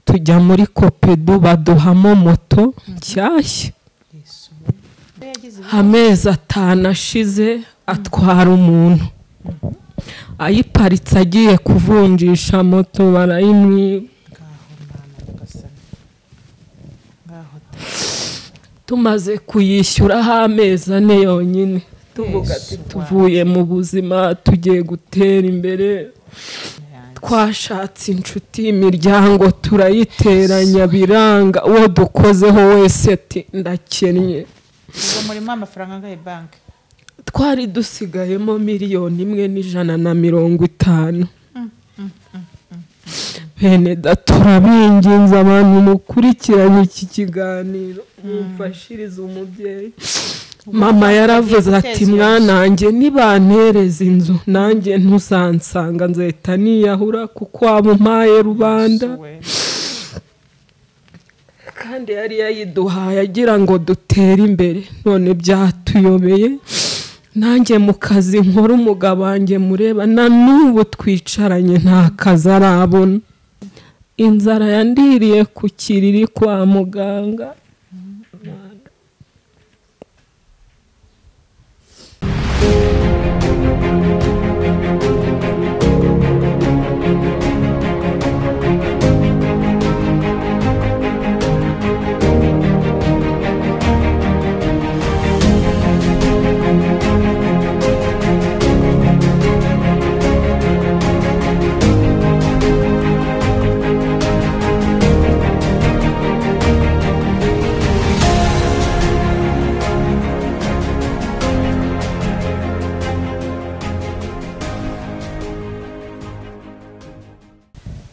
tujya muri kopedu baduhamo moto nshyashya amezi atanu ashize atwara umuntu ayiparitse agiye kuvunjisha moto barayimwiba tumaze kuyishyuraho amezi ane yonyine tuvuga ati tuvuye mu buzima tugiye gutera imbere twashatse inshuti imiryango turayiteranya biranga uwo dukozeho wese ati ndakennye ubwo murimo amafaranga angahe banki twari dusigayemo miliyoni imwe n'ijana na mirongo itanu bene da turabinginze abantu mukurikiranye iki kiganiro mumfashirize umubyeyi mama yaravuze ati mwanange nibantereza inzu nanjye ntuzansanga nzahita niyahura kuko waba umpaye rubanda kandi yari yayiduhaye agira ngo dutere imbere none byatuyobeye nanjye mu kazi nkora umugabo wanjye mureba na n'ubu twicaranye nta kazi arabona inzara yandiriye ku kiriri kwa muganga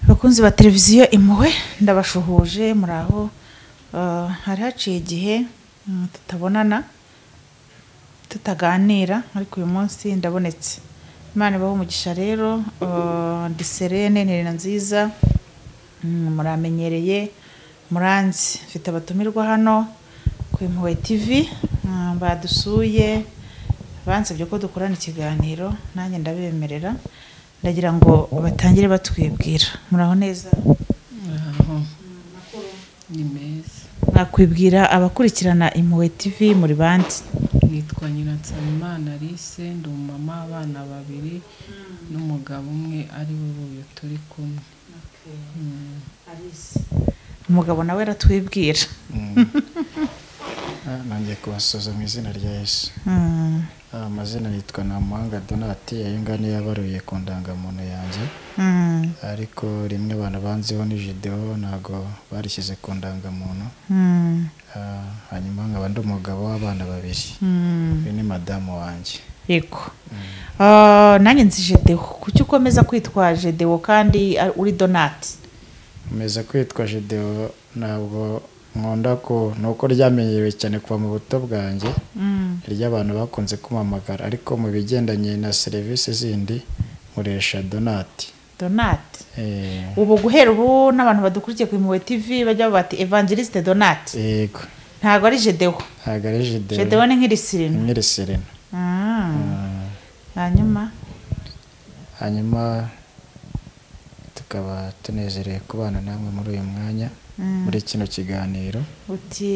abakunzi ba televiziyo impuhwe ndabashuhuje muri aho eh, hari haciye igihe mm, tutabonana tutaganira ariko uyu munsi ndabonetse imana ibaho umugisha rero eh, ndi serene nterena nziza mm, muramenyereye muranzi mfite abatumirwa hano ku impuhwe tv mm, badusuye bansabye ko dukorana ikiganiro nanjye ndabemerera ndagira ngo batangire batwibwira muraho neza ni meza mwakwibwira abakurikirana impuhwe tv muri bandi nitwa nyiransamimana alice ndi umumama w'abana babiri n'umugabo umwe ari we uyu turi kumwe umugabo nawe aratwibwira Ah, nongeye kubasuhuza mu izina rya yesu Mm, Ah, amazina yitwa namuhanga donati ayo ngano yabaruye ku ndangamuntu yanjye mm, ariko rimwe abantu banziho ni videwo ntabwo barishyize ku ndangamuntu mm, Ah, hanyuma nkaba ndi umugabo w'abana babiri mm. uyu ni madamu wanjye yego Ah, nanjye nzi jedewo kuki ukomeza kwitwa jedewo kandi ari- uri donati nkomeza kwitwa videwo ntabwo nkunda ko ni uko ryamenyerewe cyane kuva mu buto bwanjye ry'abantu bakunze kumpamagara ariko mu bigendanye na serivisi zindi nkoresha donati donati Eh, ubu guhera ubu n'abantu badukurikiye ku impuhwe tv bajya bati evangeliste donati yego ntago ari jedewo ntabwo ari jidewo jedewo ni nk'irisirino imwe serena Mm. hanyuma hanyuma tukaba tunezerewe kubana namwe muri uyu mwanya muri kino kiganiro uti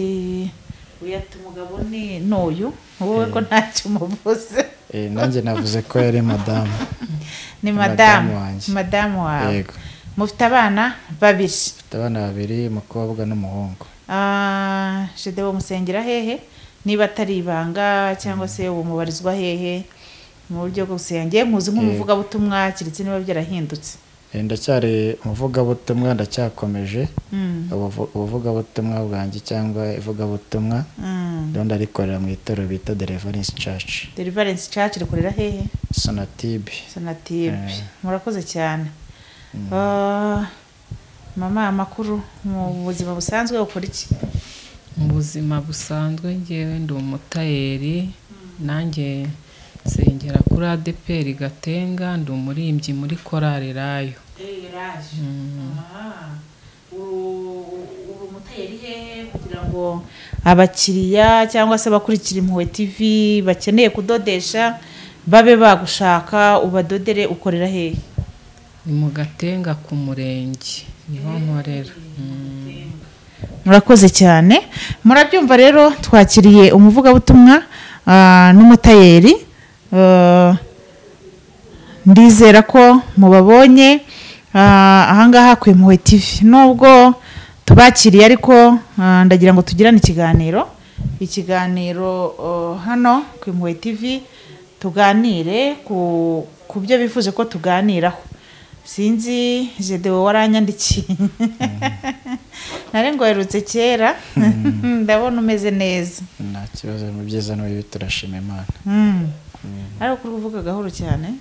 wiyata umugabo ni n'uyu wowe ko ntacyo umuvuze Eh, nanjye navuze ko yari madamu ni Madamu madamu wanjye. madamu wawe yego mufite abana babiri mfite abana babiri umukobwa n'umuhungu Ah, jedewo musengera hehe niba atari ibanga cyangwa se ubu mubarizwa hehe mu buryo bwose yangiye nkuzi nk'umuvugabutumwa keretse niba byarahindutse Eh, ndacyari umuvugabutumwa ndacyakomeje Mm, ubuvu- ubuvugabutumwa bwanjye cyangwa ivugabutumwa mm. rero ndarikorera mu itorero bita deliverance church deliverance church rikorera hehe sonatibe sonatibe Eh. murakoze cyane Ah, mama amakuru mu buzima busanzwe ukora iki mu buzima busanzwe ngewe ndi umutayeri nanjye nsengera kuri adeperi gatenga ndi umurimbyi muri korari rayo uri umutayeri hehe kugira ngo abakiriya cyangwa se abakurikira impuhwe tv bakeneye kudodesha babe bagushaka ubadodere ukorera hehe ni mu gatenga ku murenge niho nkorera Mm. murakoze cyane murabyumva rero twakiriye umuvugabutumwa ah, n'umutayeri Ah, ndizera ko mubabonye Ah, ahangaha ku impuhwe tv nubwo tubakiriye ariko ah, ndagira ngo tugirane ikiganiro ikiganiro ah, hano ku impuhwe tv tuganire ku ku byo bifuje ko tuganiraho sinzi jedewo waranyandikiye nari ngo werutse kera ndabona umeze neza nta kibazo mu byiza no bibi turashima imana Mm. ariko kuri uvuga gahoro cyane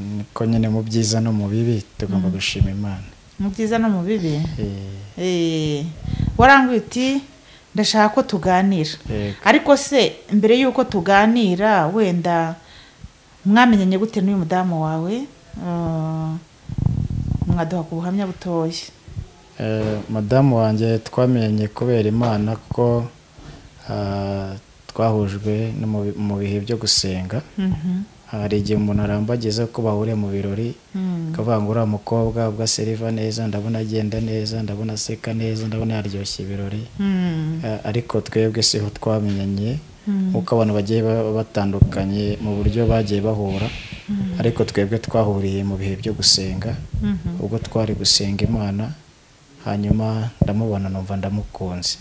niko nyine mu byiza no mu bibi tugomba gushima imana mu byiza no mu bibi Eh, Eh, waranguye uti ndashaka ko tuganira Yego. ariko se mbere y'uko tuganira wenda mwamenyanye gute n'uyu mudamu wawe Ah, mwaduha ku buhamya butoya Eh, madamu wanjye twamenye kubera imana ko ah, twahujwe no mu bi- mu bihe byo gusenga Mhm. hari igihe umuntu arambagiza ko bahuriye mu birori akavuga ngo uriya mukobwa ubwo aseriva neza ndabona agenda neza ndabona aseka neza ndabona yaryoshya ibirori Mm. Eh, ariko twebwe siho twamenyanye nk'uko abantu bagiye baba batandukanye mu buryo bagiye bahura ariko twebwe twahuriye mu bihe byo gusenga ubwo twari gusenga imana hanyuma ndamubona numva ndamukunze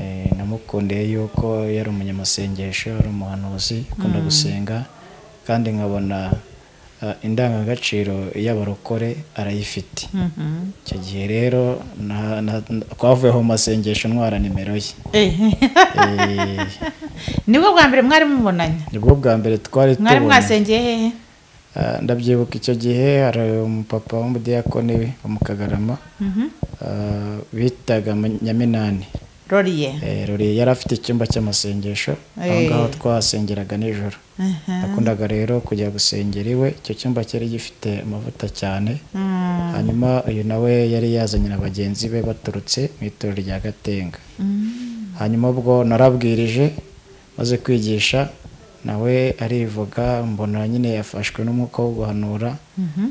Eh, namukundiye yuko yari umunyamasengesho yari umuhanuzi ukunda gusenga kandi nkabona eh, indangagaciro y'abarokore arayifite icyo gihe rero na- na- twavuyeho mu masengesho ntwara nimero ye Eh, nibwo bwa mbere mwari mubonanye nibwo bwa mbere twari mwari tubona mwasengeye hehe Ah, ndabyibuka icyo gihe hari umupapa w'umudiyakoni we wo mu kagarama ah, bitaga Ma- nyaminani roriye Eh, Ruri yari afite icyumba cy'amasengesho aho Eh. ngaho twahasengeraga nijoro nakundaga rero kujya gusengera iwe icyo cyumba cyari gifite amavuta cyane hanyuma uyu nawe yari yazanye na bagenzi be baturutse mu itorero rya gatenga hanyuma ubwo narabwirije maze kwigisha nawe arivuga mbona nyine yafashwe n'umwuka wo guhanura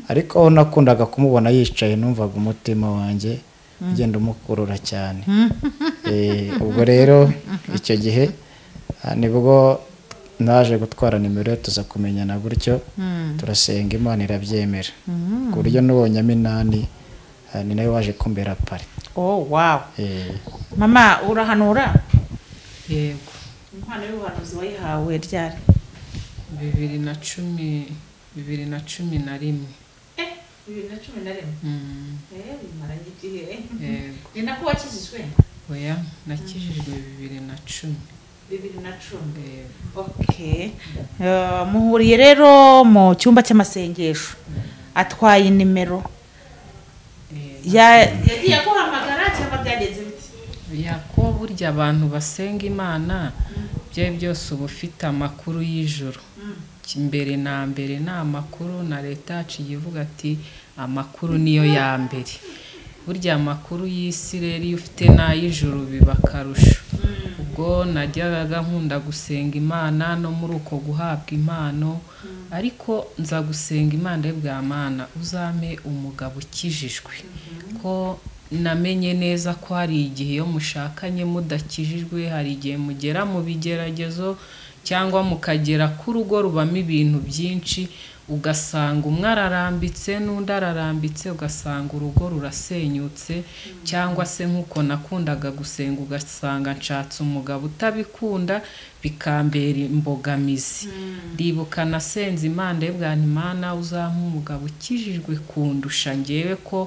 ariko aho nakundaga kumubona yicaye numvaga umutima wanjye ugenda umukurura cyane Eh, ubwo rero icyo gihe ah, nibwo naje gutwara nimero ye tuza kumenyana gutyo turasenga imana irabyemera ku buryo n'uwo nyaminani ah, ni nawe waje kumbera pari oh wow Eh, mama urahanura yego impano y'ubuhanuzi wayihawe ryari bibiri na cumi bibiri na cumi na rimwe eh bibiri na cumi na rimwe Mm, eh bimaranye igihe yego ni nako wakijijwe oya nakijijwe bibiri na cumi bibiri na cumi yego okay Eh, muhuriye rero mu cyumba cy'amasengesho atwaye inimero yego Ya- yagiye aguhamagara cyangwa byagenze bite ko burya abantu basenga imana bye byose uba ufite amakuru y'ijoro mbere na mbere ni amakuru na leta yacu igiye ivuga ati amakuru niyo ya mbere burya amakuru y'isi rero iyo ufite n'ay'ijoro biba akarusho ubwo najyaga nkunda gusenga imana no muri uko guhabwa impano ariko nza gusenga imana bwa mana uzampe umugabo ukijijwe ko namenye neza ko hari igihe iyo mushakanye mudakijijwe hari igihe mugera mu bigeragezo cyangwa mukagera ku rugo rubamo ibintu byinshi ugasanga umwe ararambitse n'undi ararambitse ugasanga urugo rurasenyutse cyangwa se nk'uko nakundaga gusenga ugasanga nshatse umugabo utabikunda bikambera imbogamizi ndibuka nasenze imana yebwa imana uzampa umugabo ukijijwe kundusha ngewe ko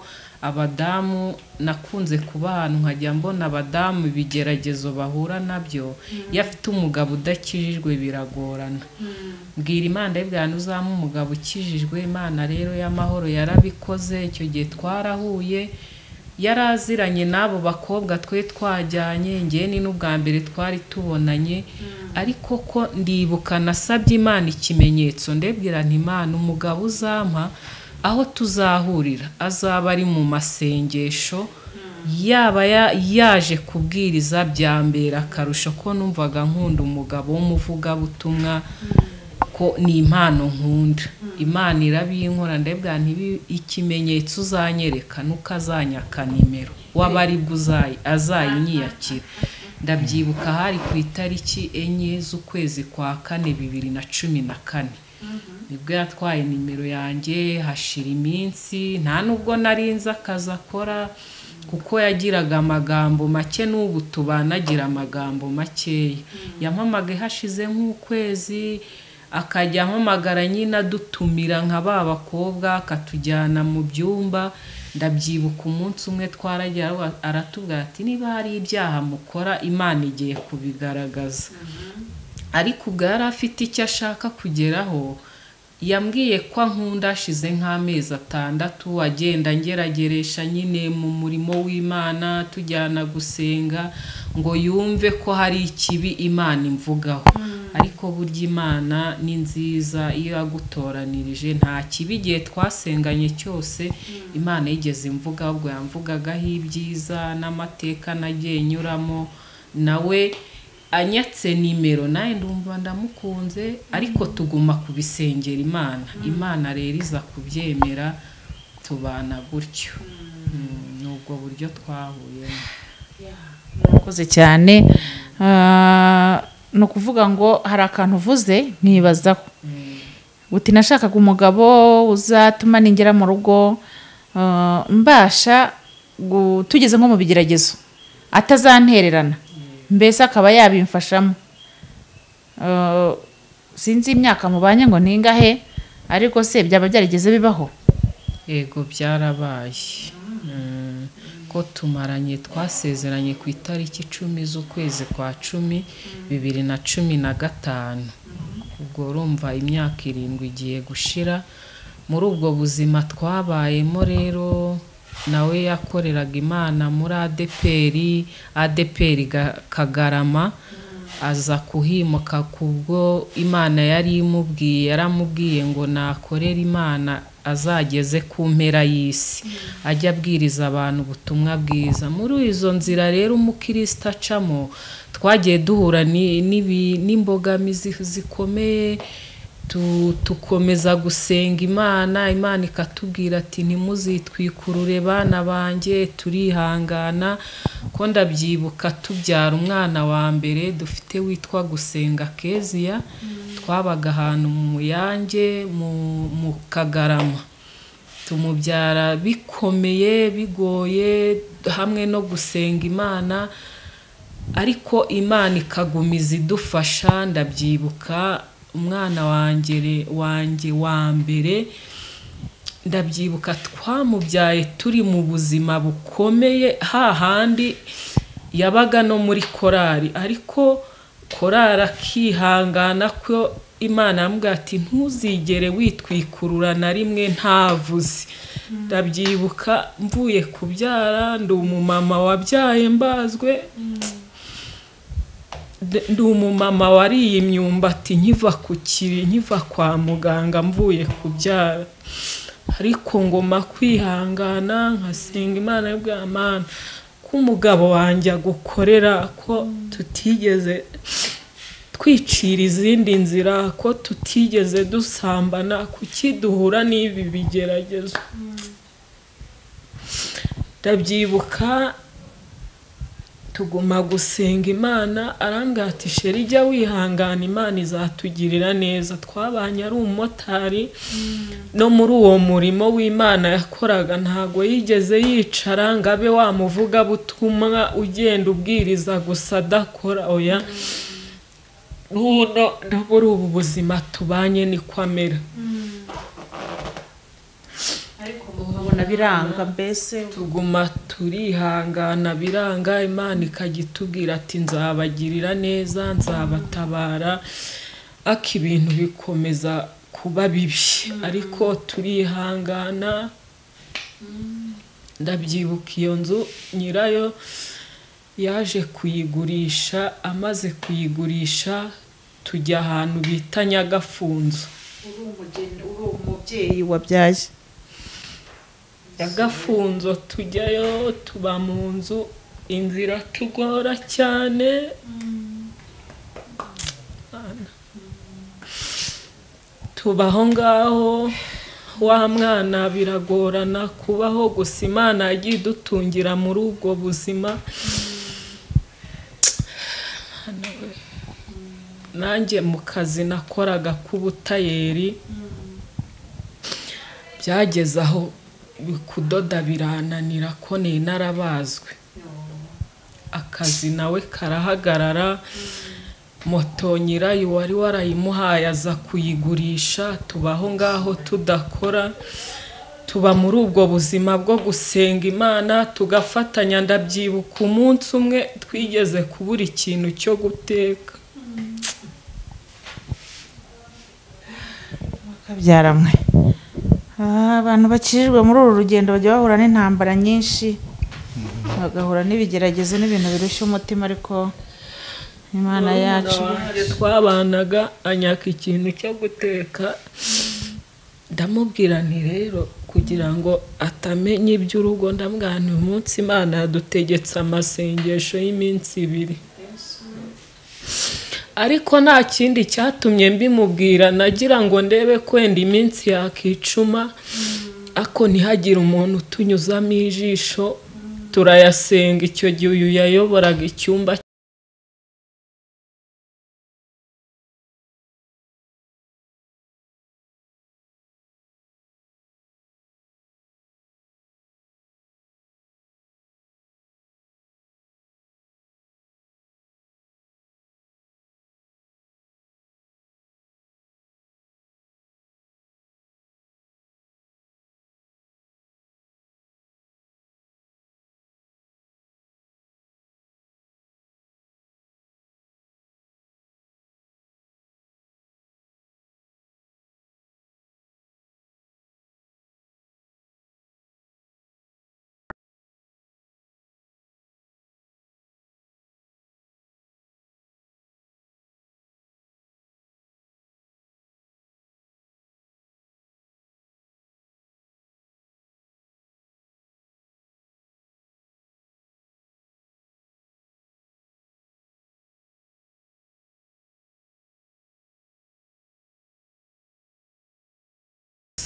abadamu nakunze kuba ahantu nkajya mbona abadamu ibigeragezo bahura nabyo iyo afite umugabo udakijijwe biragorana mbwira imana y'ibwani uzampa umugabo ukijijwe imana rero y'amahoro yarabikoze icyo gihe twarahuye yaraziranye n'abo bakobwa twe twajyanye ngeni n'ubwa mbere twari tubonanye ariko ko ndibuka nasabye imana ikimenyetso ndebwirana imana umugabo uzampa aho tuzahurira azaba ari mu masengesho yaba ya- yaje kubwiriza byambera akarusho ko numvaga nkunda umugabo w'umuvugabutumwa ko ni impano nkunda imana irabinkora ndebwa ntibi ikimenyetso uzanyereka nuko azanyaka nimero waba aribwo uzayi azayinyiyakira ndabyibuka hari ku itariki enye z'ukwezi kwa kane bibiri na cumi na kane nibwo yatwaye nimero yanjye hashira iminsi nta nubwo nzi akazi akora kuko yagiraga amagambo make n'ubu tubanagira amagambo makeya yampamaga hashize nk'ukwezi akajya ampamagara nyine adutumira nka ba bakobwa akatujyana mu byumba ndabyibuka umunsi umwe twaragira aratubwira ati niba hari ibyaha mukora imana igiye kubigaragaza ariko ubwo yari afite icyo ashaka kugeraho yambwiye ko nkunda ashize nk'amezi atandatu agenda ngerageresha nyine mu murimo w'imana tujyana gusenga ngo yumve ko hari ikibi imana imvugaho ariko burya imana ni nziza iyo yagutoranirije nta kibi igihe twasenganye cyose imana yigeze imvuga ahubwo yamvugagaho ibyiza n'amateka nagiye nyuramo nawe anyatse nimero nawe ndumva ndamukunze ariko tuguma kubisengera imana imana rero iza kubyemera tubana gutyo ni ubwo buryo twahuyemo murakoze cyane Ah, ni ukuvuga ngo hari akantu uvuze ntibazaho uti nashakaga umugabo uzatuma ningera mu rugo ah, mbasha gu- tugeze nko mu bigeragezo atazantererana mbese akaba yabimfashamo Ah, sinzi imyaka mubanye ngo ningahe ariko se byaba byarigeze bibaho yego byarabaye Mm, ko tumaranye twasezeranye ku itariki icumi z'ukwezi kwa cumi bibiri na cumi na gatanu ubwo urumva imyaka irindwi igiye gushira muri ubwo buzima twabayemo rero nawe yakoreraga imana muri adeperi adeperi Ga- kagarama aza kuhimuka kubwo imana yari imubwiye yaramubwiye ngo nakorere imana azageze ku mpera y'isi ajya abwiriza abantu ubutumwa bwiza muri izo nzira rero umukirisitu acamo twagiye duhura ni- n'ibi- n'imbogamizi zikomeye tu- tukomeza gusenga imana imana ikatubwira ati ntimuzitwikurure bana banjye turihangana ko ndabyibuka tubyara umwana wa mbere dufite witwa gusenga keziya twabaga ahantu mu muyange mu- mu kagarama tumubyara bikomeye bigoye hamwe no gusenga imana ariko imana ikagumiza idufasha ndabyibuka umwana wanjye wanjye wa mbere ndabyibuka twamubyaye turi mu buzima bukomeye hahandi yabaga no muri korari ariko korari akihangana ko imana yamubwira ati ntuzigere witwikurura na rimwe ntavuze ndabyibuka mvuye kubyara ndi umumama wabyaye mbazwe D- ndi umumama wariye imyumbati nkiva ku kiri nkiva kwa muganga mvuye kubyara ariko ngoma kwihangana nkasenga imana y'ubwamana ko umugabo wanjye agukorera ko tutigeze twicira izindi nzira ko tutigeze dusambana kuki duhura n'ibi bigeragezo ndabyibuka tuguma gusenga imana arambwira ati sheri jya wihangana imana izatugirira neza twabanye ari umumotari no muri uwo murimo w'imana yakoraga ntabwo yigeze yicara ngo abe wamuvuga butumwa ugenda ubwiriza gusa adakora oya n'uno no muri ubu buzima tubanye niko amera ubona biranga mbese tuguma turihangana biranga imana ikajya itubwira ati nzabagirira neza nzabatabara ariko ibintu bikomeza kuba bibi ariko turihangana ndabyibuka iyo nzu nyirayo yaje kuyigurisha amaze kuyigurisha tujya ahantu bita nyagafunzo uri umugeni uri umubyeyi wabyaye agafunzo tujyayo tuba mu nzu inzira tugora cyane tu- tuba aho ngaho wa mwana biragorana kubaho gusa imana yagiye idutungira muri ubwo buzima Mwana we. nanjye mu kazi nakoraga k'ubutayeri byageze aho kudoda birananira ko ni narabazwe akazi nawe karahagarara moto nyirayo wari warayimuhaye aza kuyigurisha tubaho ngaho tudakora tuba muri ubwo buzima bwo gusenga imana tugafatanya ndabyibuka umunsi umwe twigeze kubura ikintu cyo guteka bakabyaramwe Ah, abantu bakijijwe muri uru rugendo bajya bahura n'intambara nyinshi bagahura n'ibigeragezo n'ibintu birushya umutima ariko imana yacu wanjye twabanaga anyaka ikintu cyo guteka ndamubwira nti rero kugira ngo atamenya iby'urugo ndamubwira nti umunsi imana yadutegetse amasengesho y'iminsi ibiri ariko nta kindi cyatumye mbimubwira nagira ngo ndebe kwenda iminsi yakicuma ako ntihagire umuntu utunyuzamo ijisho turayasenga icyo gihe uyu yayoboraga icyumba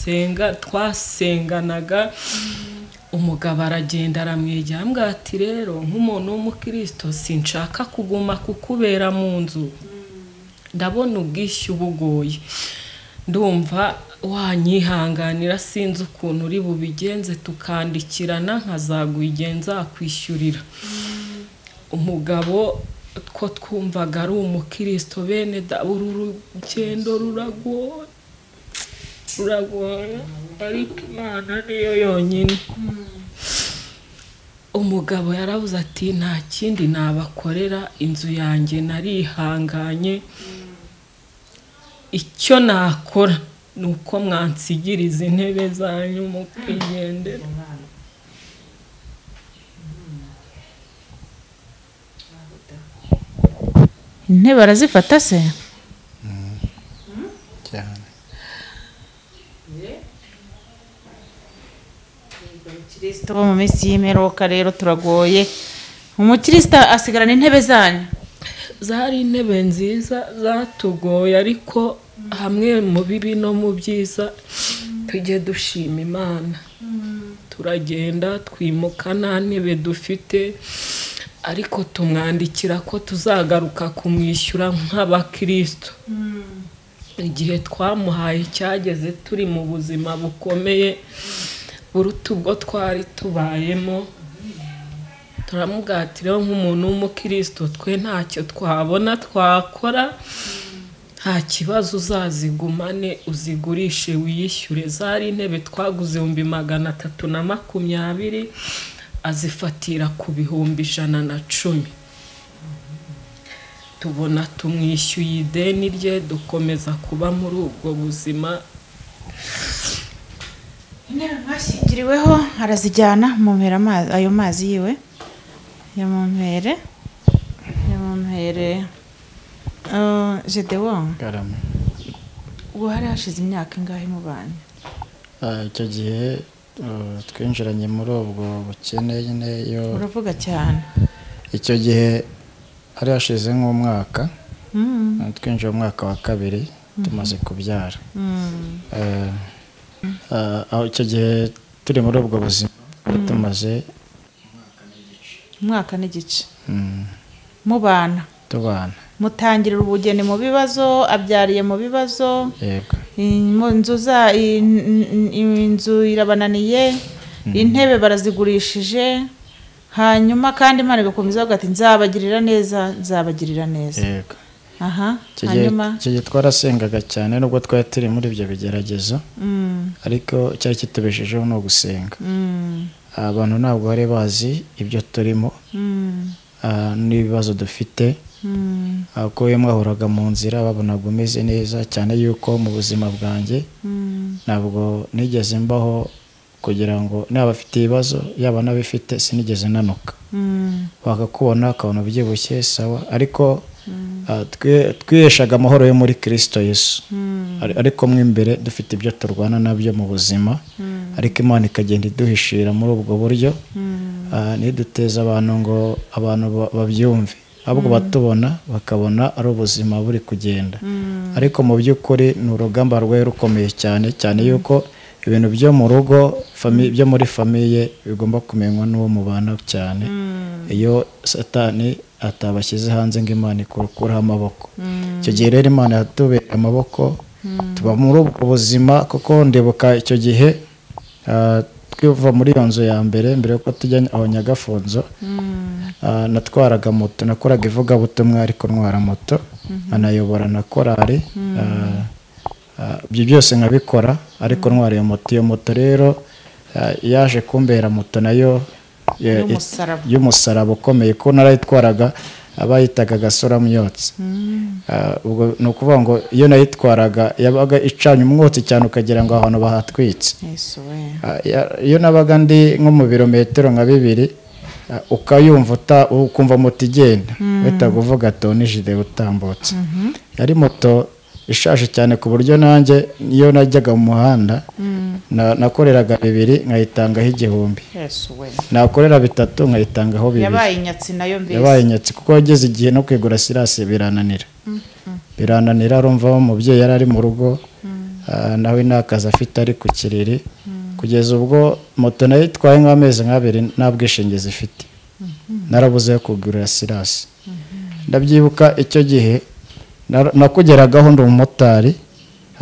senga twasenganaga umugabo aragenda aramwegera ambwira ati rero nk'umuntu w'umukristo sinshaka kuguma kukubera mu nzu ndabona ubwishyu bugoye ndumva wanyihanganira sinzi ukuntu uri bubigenze tukandikirana nkazaguye nzakwishyurira umugabo two twumvaga ari umukristo bene da- uru rugendo ruragoye ruragoye ariko imana niyo yonyine umugabo yarabuze ati nta kindi nabakorera inzu yanjye narihanganye icyo nakora ni uko mwansigira izi ntebe zanyu mukigendera intebe arazifata se cyane abakirisitu bo mu minsi y'imperuka rero turagoye umukirisitu asigarana intebe zanyu zari intebe nziza zatugoye ariko hamwe mu bibi no mu byiza tujye dushima imana turagenda twimuka nta ntebe dufite ariko tumwandikira ko tuzagaruka kumwishyura nk'abakristo igihe twamuhaye cyageze turi mu buzima bukomeye buruta ubwo twari tubayemo turamubwira ati rero nk'umuntu w'umukristo twe ntacyo twabona twakora nta kibazo uzazigumane uzigurishe wiyishyure zari intebe twaguze ibihumbi magana atatu na makumyabiri azifatira ku bihumbi ijana na cumi tubona tumwishyuye ideni rye dukomeza kuba muri ubwo buzima intebe mwashyingiriweho arazijyana mumpera amazi ayo mazi yiwe ya mumpere ya mumpere jedewo garama ubwo hari hashize imyaka ingahe mubanye Ah, icyo gihe eh, twinjiranye muri ubwo bukene nyine iyo uravuga cyane icyo gihe hari hashize nk'umwaka Mm. twinjiye mu mwaka wa kabiri tumaze kubyara Eh, eh, aho icyo gihe turi muri ubwo buzima twari tumaze umwaka n'igice mm, mubana tubana mutangirira ubugeni mu bibazo abyariye mu bibazo yego Mu inzu za i- i- i- inzu irabananiye intebe barazigurishije hanyuma kandi imana igakomeza avuga ati nzabagirira neza nzabagirira neza yego aha Icyo gihe- hanyuma icyo gihe twarasengaga cyane nubwo twari turi muri ibyo bigeragezo Mm, ariko icyari kitubeshejeho ni ugusenga mm, abantu ntabwo bari bazi ibyo turimo mm, ah, n'ibibazo dufite mm, ah, kuko iyo mwahuraga mu nzira babonaga umeze neza cyane yuko mu buzima bwanjye mm, ntabwo nigeze mbaho kugira ngo niba afite ibibazo yaba n'abifite sinigeze nanuka mm, wakakubona ukabona ubyibushye sawa ariko ah, twe- twiheshaga amahoro yo muri kirisito yesu mm, Ari- ariko mo imbere dufite ibyo turwana nabyo mu buzima ariko imana ikagenda iduhishira muri ubwo buryo Ah, ntiduteze abantu ngo abantu ba- babyumve ahubwo batubona bakabona ari ubuzima buri kugenda ariko mu by'ukuri ni urugamba rwari rukomeye cyane cyane yuko ibintu byo mu rugo fami- byo muri famiye bigomba kumenywa n'uwo mubana cyane iyo satani atabashyize hanze ngo imana ikuraho amaboko icyo gihe rero imana yatubereye amaboko tuba muri ubwo buzima kuko ndibuka icyo gihe ah, twiva muri iyo nzu ya mbere mbere yuko tujya aho nyagafunzo Ah, natwaraga moto nakoraga ivugabutumwa ariko ntwara moto anayobora na korari Ah, ah, ibyo byose nkabikora ariko ntwara iyo moto iyo moto rero ah, yaje kumbera moto nayo ya- Y'umusaraba. y'umusaraba ukomeye ko narayitwaraga abayitaga gasora myotsi Ah, ubwo ni ukuvuga ngo iyo nayitwaraga yabaga icanye umwotsi cyane ukagira ngo ahantu bahatwitse yesu we Ah, ya- iyo nabaga ndi nko mu birometero nka bibiri ah, ukayumva uta- ukumva moto igenda uhita uvuga toni jide utambutse yari moto ishaje cyane ku buryo nanjye iyo najyaga mu muhanda na- nakoreraga bibiri nkayitangaho igihumbi yesu we nakorera bitatu nkayitangaho bibiri yabaye inyatsi nayo yabaye mbese inyatsi kuko yageze igihe no kwigura sirasi birananira birananira arumva umubyeyi yari ari mu rugo ah, nawe nta kazi afite ari ku kiriri kugeza ubwo moto nayo itwaye nk'amezi nk'abiri nta bwishingizi ifite narabuze yo kugurira sirasi ndabyibuka icyo gihe nar- nakugeragaho ndi umumotari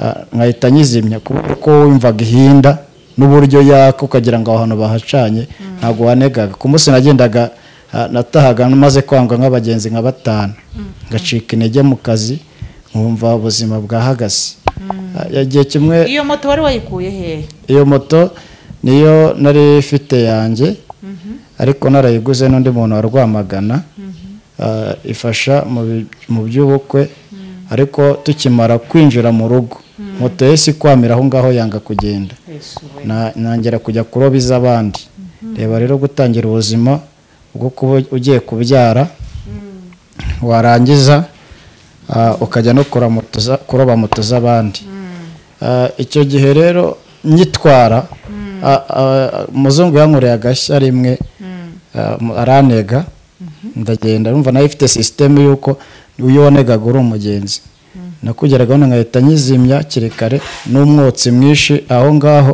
ah, nkahita nyizimya kubera ko wumvaga ihinda n'uburyo yaka ukagira ngo aho hantu bahacanye ntabwo wanegaga ku munsi nagendaga ah, natahaga maze kwangwa nk'abagenzi nka batanu ngacika intege mu kazi nkumva ubuzima bwahagaze Ah, igihe kimwe iyo moto wari wayikuye hehe iyo moto niyo nari ifite yanjye ariko narayiguze n'undi muntu wa rwamagana Ah, ifasha mu bi- mu by'ubukwe ariko tukimara kwinjira mu rugo moto yahise ikwamira aho ngaho yanga kugenda yesu we Na- nongera kujya kuroba iz'abandi reba rero gutangira ubuzima bwo kuba ugiye kubyara warangiza ah, ukajya no kura moto za- kuroba moto z'abandi Ah, icyo gihe rero nyitwara ah, ah, umuzungu yankoreye agashya rimwe ah, mu- arantega ndagenda numva nayo ifite sisiteme y'uko uyu wanegaga uri umugenzi nakugeragaho nkahita nyizimya kiri kare n'umwotsi mwinshi aho ngaho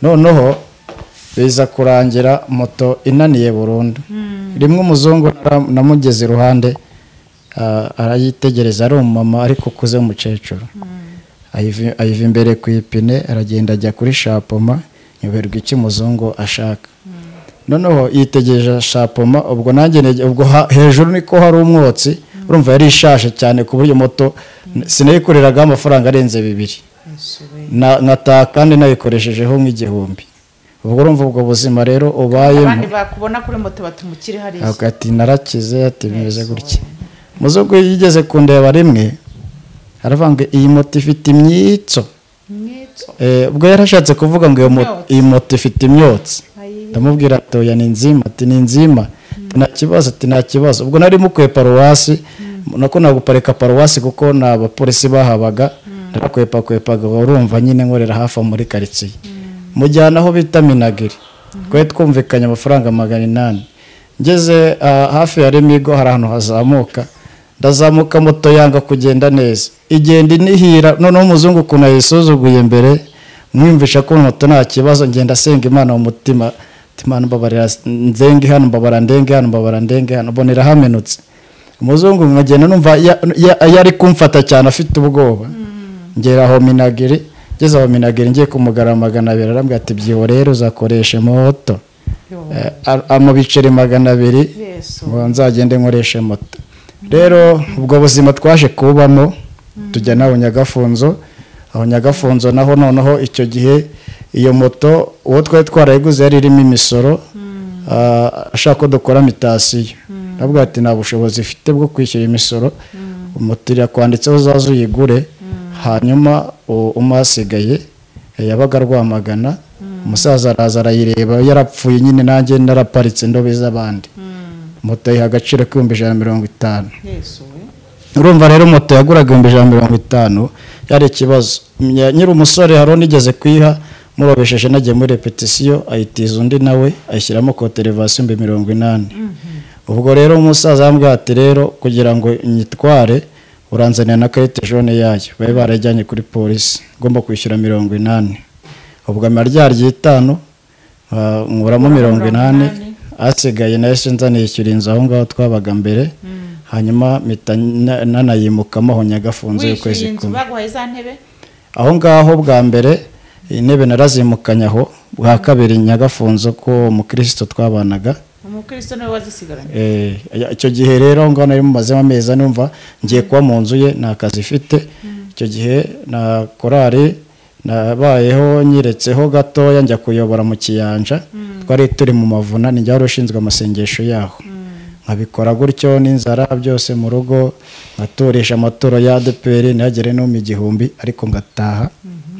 noneho biza kurangira moto inaniye burundu rimwe umuzungu nara- namugeze iruhande ah, arayitegereza ari umumama ariko ukuze w'umukecuru ayiva ayiva imbere ku ipine aragenda ajya kuri shapoma nyoberwa icyo umuzungu ashaka noneho yitegereje shapoma ubwo nanjye nege- ubwo ha- hejuru niko hari umwotsi urumva yari ishaje cyane ku buryo moto sinayikoreragaho amafaranga arenze bibiri yesu we na- nkataha kandi nayikoreshejeho nk'igihumbi ubwo urumva ubwo buzima rero ubayemo abandi bakubona kuri moto batumukire hariya avuga ati narakize ati bimeze Yesu gutya muzungu yigeze kundeba rimwe aravuga ngo iyi moto ifite imyitso mwitso Eh, ubwo yari ashatse kuvuga ngo iyo mo- Imyotsi. iyi moto ifite imyotsi ayi ndamubwira ati oya ni nzima ati ni nzima ati nta kibazo ati nta kibazo ubwo nari mukwiye paruwasi nako naguparika paruwasi kuko nta bapolisi bahabaga ndakwepakwepaga urumva nyine nkorera hafi aho muri karitsiye mujyana aho bita minagiri twari twumvikanye amafaranga magana inani ngeze ah, hafi ya remigo hari ahantu hazamuka ndazamuka moto yanga kugenda neza igenda inihira noneho umuzungu ukuntu yayisuzuguye mbere mwiyumvisha ko moto nta kibazo ngenda asenga imana mu mutima ati imana mbabarira nzenge hano mbabara ndenge hano mbabara ndenge hano mbona irahamenutse umuzungu nkagenda numva ya- ya- yari kumfata cyane afite ubwoba ngera aho minagiri ngeze aho minagiri ngiye kumugara magana abiri arambwira ati byiho rero uzakoresha moto Eh, a- amubiceri magana abiri Yesu. ngo nzagende nkoreshe moto rero ubwo buzima twaje kubamo tujya n'aho nyagafunzo aho nyagafunzo naho noneho icyo gihe iyo moto uwo twari twarayiguze yari irimo imisoro ah, ashaka ko dukora mitasiyo nabwo ati nta bushobozi ifite bwo kwishyura imisoro moto irakwanditseho uzaze uyigure hanyuma u- umuhasigaye yabaga rwamagana umusaza araza arayireba yarapfuye nyine nanjye naraparitse ndobe z'abandi moto ayiha agaciro k'ibihumbi ijana na mirongo itanu yesu we urumva rero moto yaguraga ibihumbi ijana na mirongo itanu yari ikibazo Nya- nyiri umusore hari unigeze kuyiha murobesheje nagiye muri repetisiyo ayitiza undi nawe ayishyiramo koterevasiyo ibihumbi mirongo inani ubwo rero umusaza yambwiye ati rero kugira ngo nyitware uranzanira na karite jone yayo bari barajyanye kuri polisi ngomba kwishyura mirongo inani ubwo amara ry'itanu ah, nkuramo mirongo inani asigaye nayo sinza niyishyura inzu aho ngaho twabaga mbere hanyuma mpita na- nanayimukamo aho nyagafunze y'ukwezi wishyuye inzu kumwe baguhaye za ntebe aho ngaho bwa mbere intebe narazimukanye aho bwa kabiri nyagafunzo ko umukristo twabanaga umukristo niwe wazisigaranye Eh, icyo gihe rero ngo nari mumazemo amezi ane numva ngiye kuba mu nzu ye nta kazi ifite icyo gihe na korari nabayeho nyiretseho gatoya njya kuyobora mu kiyanja twari turi mu mavuna ni njya wari ushinzwe amasengesho yaho nkabikora gutyo n'inzara byose mu rugo nkaturisha amaturo ya adeperi ntihagere no mu igihumbi ariko ngataha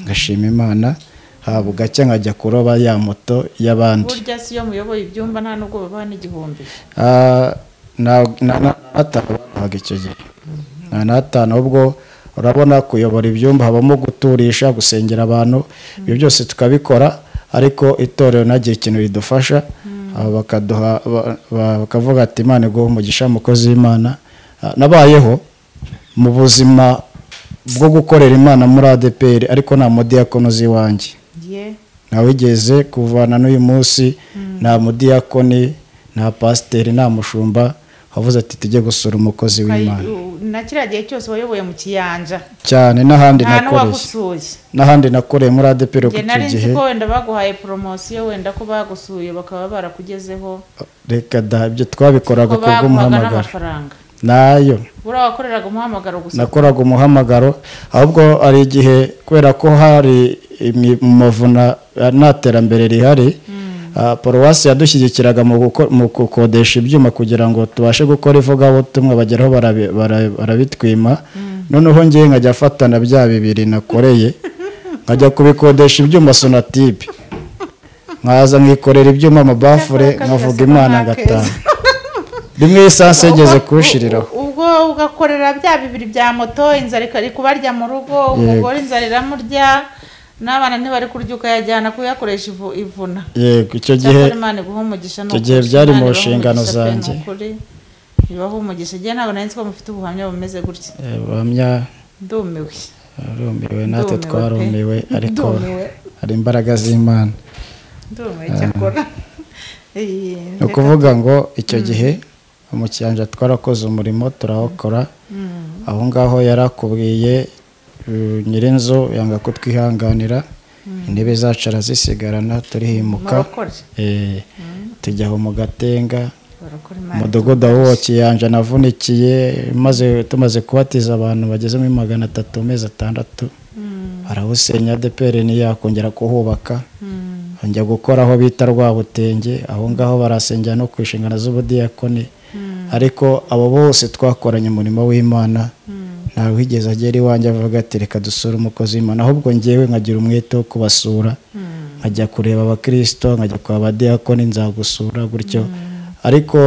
ngashima imana haba gake nkajya kuroba ya moto y'abandi burya si iyo muyoboye ibyumba nta nubwo babaha n'igihumbi Ah, na na- na- natanu bahaga icyo gihe na natanu ahubwo urabona kuyobora ibyumba habamo guturisha gusengera abantu ibyo byose tukabikora ariko itorero ntagihe ikintu ridufasha aba bakaduha ba- ba- bakavuga ati imana iguha umugisha mukozi w'imana Ah, nabayeho mu buzima bwo gukorera imana muri adeperi ariko nta mudiyakono uzi iwanjye ye ntawigeze kuvana n'uyu munsi nta mudiyakoni nta pasiteri nta mushumba wavuze ati tujye gusura umukozi w'imana na kiriya gihe cyose wayoboye mu kiyanja cyane n'ahandi nta nakoreye n'uwagusuye n'ahandi nakoreye muri adeperi njye ku nari icyo nzi gihe ko wenda baguhaye poromosiyo wenda ko bagusuye bakaba barakugezeho reka da ibyo twabikoraga ko ku baguhaga bw'umuhamagaro n'amafaranga nayo buriya wakoreraga umuhamagaro gusa nakoraga umuhamagaro ahubwo hari igihe kubera ko hari imi- mu mavuna ah, nta terambere rihari ah, paruwasi yadushyigikiraga mu guko- mu gukodesha ibyuma kugira ngo tubashe gukora ivugabutumwa bageraho barabi- bara- barabitwima noneho ngewe nkajya afatana bya bibiri nakoreye nkajya kubikodesha ibyuma sonatibe nkaza nkikorera ibyuma amabafure Icyakora nkavuga kabirasa imana nta keza. ngataha rimwe esanse yigeze kuwushyiriraho ubwo ugakorera bya bibiri bya moto inzara ikari kubarya mu rugo umugore inzara iramurya n'abana ntibari kurya ukayajyana kuyakoresha ivu- ivuna yego icyo gihe cyakora imana iguha umugisha ni icyo ukuri. gihe byari mu Imana ibahe nshingano umugisha pe, ni zanjye. ukuri. ibahe umugisha igihe ntabwo nari nzi ko mufite ubuhamya bumeze gutya Eh, buhamya ndumiwe arumiwe Ndumiwe natwe pe. twarumiwe ariko Ndumiwe. hari imbaraga z'imana ndumiwe cyakora Eh, ni ukuvuga ngo icyo gihe mu kiyanja twarakoze umurimo turawukora aho ngaho yarakubwiye uh, nyirinzu yanga kutwihanganira intebe zacu arazisigarana turihimuka murakora Eh, tujya aho mu gatenga barakora imana umudugudu aho uwo kiyanja navunikiye maze tumaze kubatiza abantu bageze muri magana atatu mu mezi atandatu barawusenya deperi ntiyakongera kuhubaka njya gukora aho bita rwabutenge aho ngaho barasengera no ku nshingano z'ubudiyakoni ariko abo bose twakoranye umurimo w'imana ntawe wigeze agera iwanjye avuga ati reka dusure umukozi w'imana ahubwo ngewe nkagira umwete wo kubasura nkajya kureba abakirisito nkajya kwa badiyakoni nzagusura gutyo ariko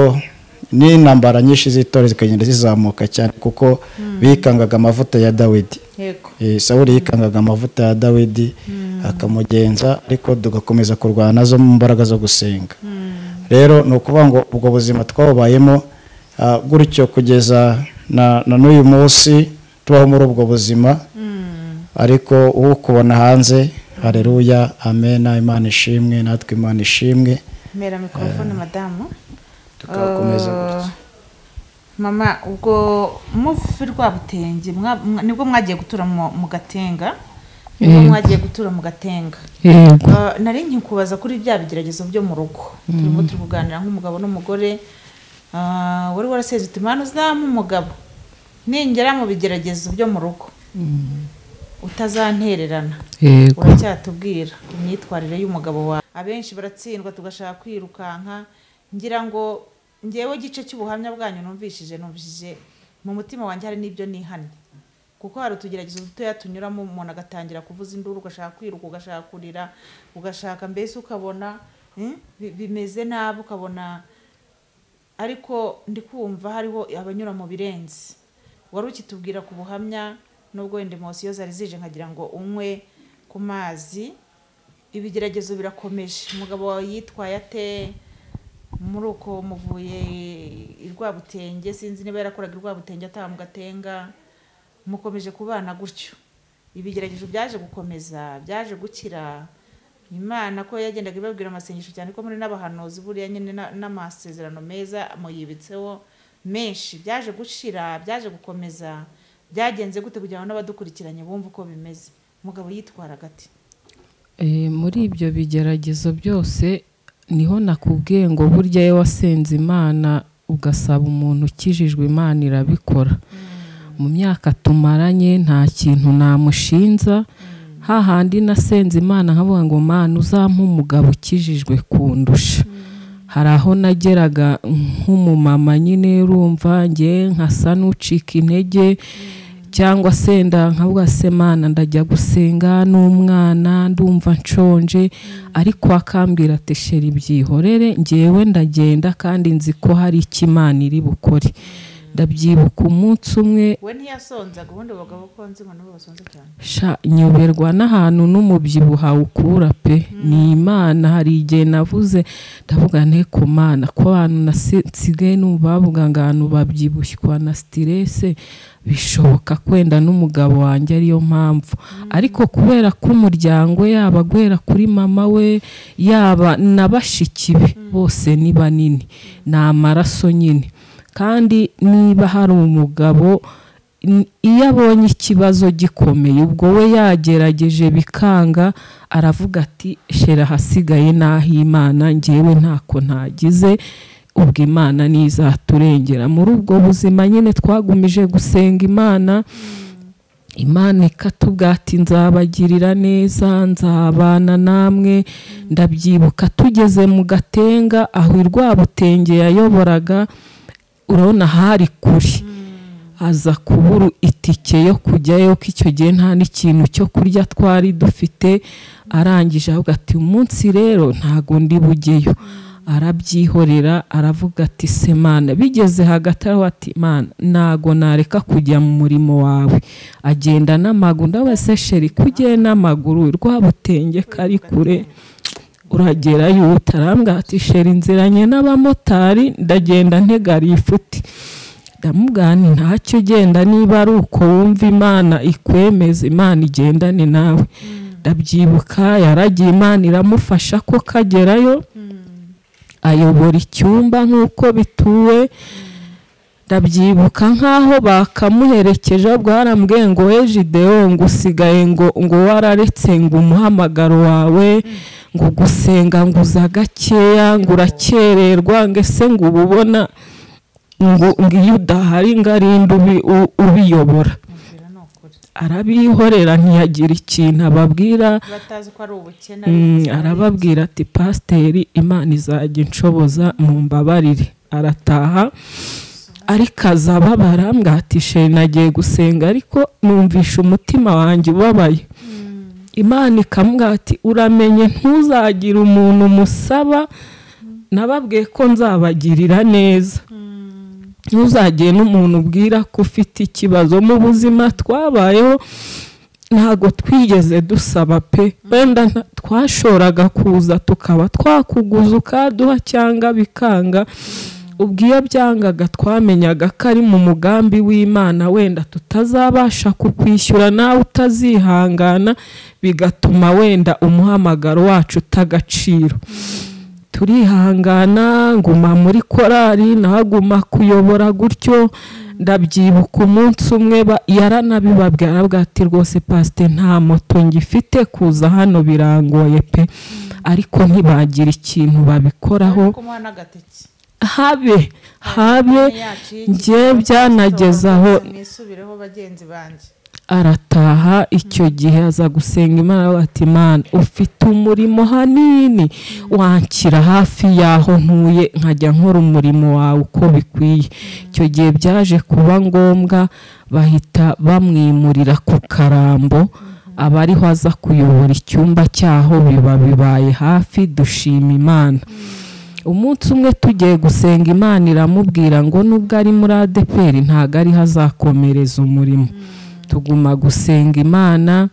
n'intambara nyinshi z'itora zikagenda zizamuka cyane kuko bikangaga amavuta ya dawidi yego Eh, sawuli yikangaga amavuta ya dawidi akamugenza ariko tugakomeza kurwana nazo mu mbaraga zo gusenga rero ni ukuvuga ngo ubwo buzima twawubayemo ah, gutyo kugeza na na n'uyu munsi tubaho muri ubwo buzima ariko ukubona hanze hareruya amena imana ishimwe natwe imana ishimwe mera mikorofone madamu tukakomeza gutya mama ubwo mufi rwa butenge mwa- mwa- nibwo mwagiye gutura mu mu gatenga nibwo mwagiye gutura mu gatenga yego Ah, nari nkikubaza kuri bya bigeragezo byo mu rugo turimo turi kuganira nk'umugabo n'umugore Ah, wari warasezeye uti mwana uzaba umugabo ningera mu bigeragezo byo mu rugo utazantererana yego uracyatubwira ku myitwarire y'umugabo wawe abenshi baratsindwa tugashaka kwirukanka ngira ngo ngewe igice cy'ubuhamya bwanyu numvishije numvishije mu mutima wanjye hari n'ibyo nihanye kuko hari utugeragezo dutoya tunyuramo umuntu agatangira kuvuza induru ugashaka kwiruka ugashaka kurira ugashaka mbese ukabona hmm, bi- bimeze nabi ukabona ariko ndi kumva hariho abanyura mu birenze wari ukitubwira ku buhamya nubwo wenda emosiyo zari zije nkagira ngo unywe ku mazi ibigeragezo birakomeje umugabo wawe yitwaye ate muri uko muvuye i rwabutenge sinzi niba yarakoraga i rwabutenge ataha mu gatenga mukomeje kubana gutyo ibigeragezo byaje gukomeza byaje gukira imana ko yagendaga ibabwira amasengesho cyane ko muri n'abahanuzi buriya nyine na- n'amasezerano meza muyibitseho menshi byaje gushira byaje gukomeza byagenze gute kugira ngo n'abadukurikiranye bumve uko bimeze umugabo yitwaraga ati Eh, muri ibyo bigeragezo byose niho nakubwiye ngo burya iyo wasenze imana ugasaba umuntu ukijijwe imana irabikora mu myaka tumaranye nta kintu namushinza hahandi nasenze imana nkavuga ngo mana uzampe umugabo ukijijwe kundusha hari aho nageraga nk'umumama nyine urumva nge nkasa n'ucika intege cyangwa se nda nkavuga se mana ndajya gusenga n'umwana ndumva nshonje ariko akambwira ati sheri byihorere ngewe ndagenda kandi nzi ko hari icyo imana iri bukore ndabyibuka umunsi umwe we ntiyasonzaga ubundi abagabo ko nzi ngo nibo basonza cyane sha nyoberwa n'ahantu n'umubyibuho awukura pe ni imana hari igihe navuze ndavuga nte ku mana ko abantu nasi- nsigaye numva bavuga ngo abantu babyibushywa na sitirese bishoboka kwenda n'umugabo wanjye ariyo mpamvu ariko kubera ko umuryango yaba guhera kuri mama we yaba na bashiki be bose ni banini ni amaraso nyine kandi niba hari umugabo n- iyo abonye ikibazo gikomeye ubwo we yagerageje bikanga aravuga ati shera ahasigaye n'aho imana ngewe ntako ntagize ubwo imana ntizaturengera muri ubwo buzima nyine twagumije gusenga imana imana ikatubwira ati nzabagirira neza nzabana namwe ndabyibuka tugeze mu gatenga aho irwabutenge yayoboraga urabona hari kuri aza kubura itike yo kujyayo ko icyo gihe nta n'ikintu cyo kurya twari dufite arangije avuga ati umunsi rero ntago ndi bujyeyo arabyihorera aravuga ati semana bigeze hagati aho ati mana ntago nareka kujya mu murimo wawe agenda n'amaguru ndabaza se sheri kugiye n'amaguru rwabutenge kari kure uragerayo utarambwira ati sheri nziranye n'abamotari ndagenda ntega rifuti ndamubwira ntacyo ugenda niba ari uko wumva imana ikwemeza imana igendane nawe ndabyibuka yaragiye imana iramufasha ko kagerayo ayobora icyumba nk'uko bituwe ndabyibuka nk'aho bakamuherekeje ahubwo harambwiye ngo we jidewo ngo usigaye ngo ngo wararetse ngo umuhamagaro wawe ngo gusenga ngo uza gakeya ngo urakererwa ngo ese ngo uba ubona ngo ngo iyo udahari ngo arinde ubi- u- ubiyobora mubwira ni ukuri arabihorera ntiyagira ikintu ababwira batazi ko ari ubukene ari Mm, ubukene. arababwira ati pasiteri imana izajya inshoboza mu mbabarire arataha ariko aza ababara ati sheri nagiye gusenga ariko numvisha umutima wanjye ubabaye imana ikamubwira ati uramenye ntuzagire umuntu umusaba nababwiye ko nzabagirira neza ntuzagire n'umuntu ubwira ko ufite ikibazo mu buzima twabayeho ntago twigeze dusaba pe wenda nta- twashoraga kuza tukaba twakuguza ukaduha cyangwa bikanga ubwo iyo byangaga twamenyaga ko ari mu mugambi w'imana wenda tutazabasha kukwishyura nawe utazihangana bigatuma wenda umuhamagaro wacu utagaciro turihangana nguma muri korari nahaguma kuyobora gutyo ndabyibuka umunsi umwe ba- yaranabibabwira aravuga ati rwose pasite nta moto ngifite kuza hano birangoye pe ariko ntibagira ikintu babikoraho kumuha n'agateke habe habe yacu y'igitondo, njye byanageze aho mwisubireho bagenzi banjye arataha icyo gihe aza gusenga imana aravuga ati imana ufite umurimo hanini wanshyira hafi y'aho ntuye nkajya nkora umurimo wawe uko bikwiye icyo gihe byaje kuba ngombwa bahita bamwimurira ku karambo aba ariho aza kuyobora icyumba cyaho biba bibaye hafi dushima imana umunsi umwe tugiye gusenga imana iramubwira ngo nubwo ari muri adeperi ntabwo ariho azakomereza umurimo tuguma gusenga imana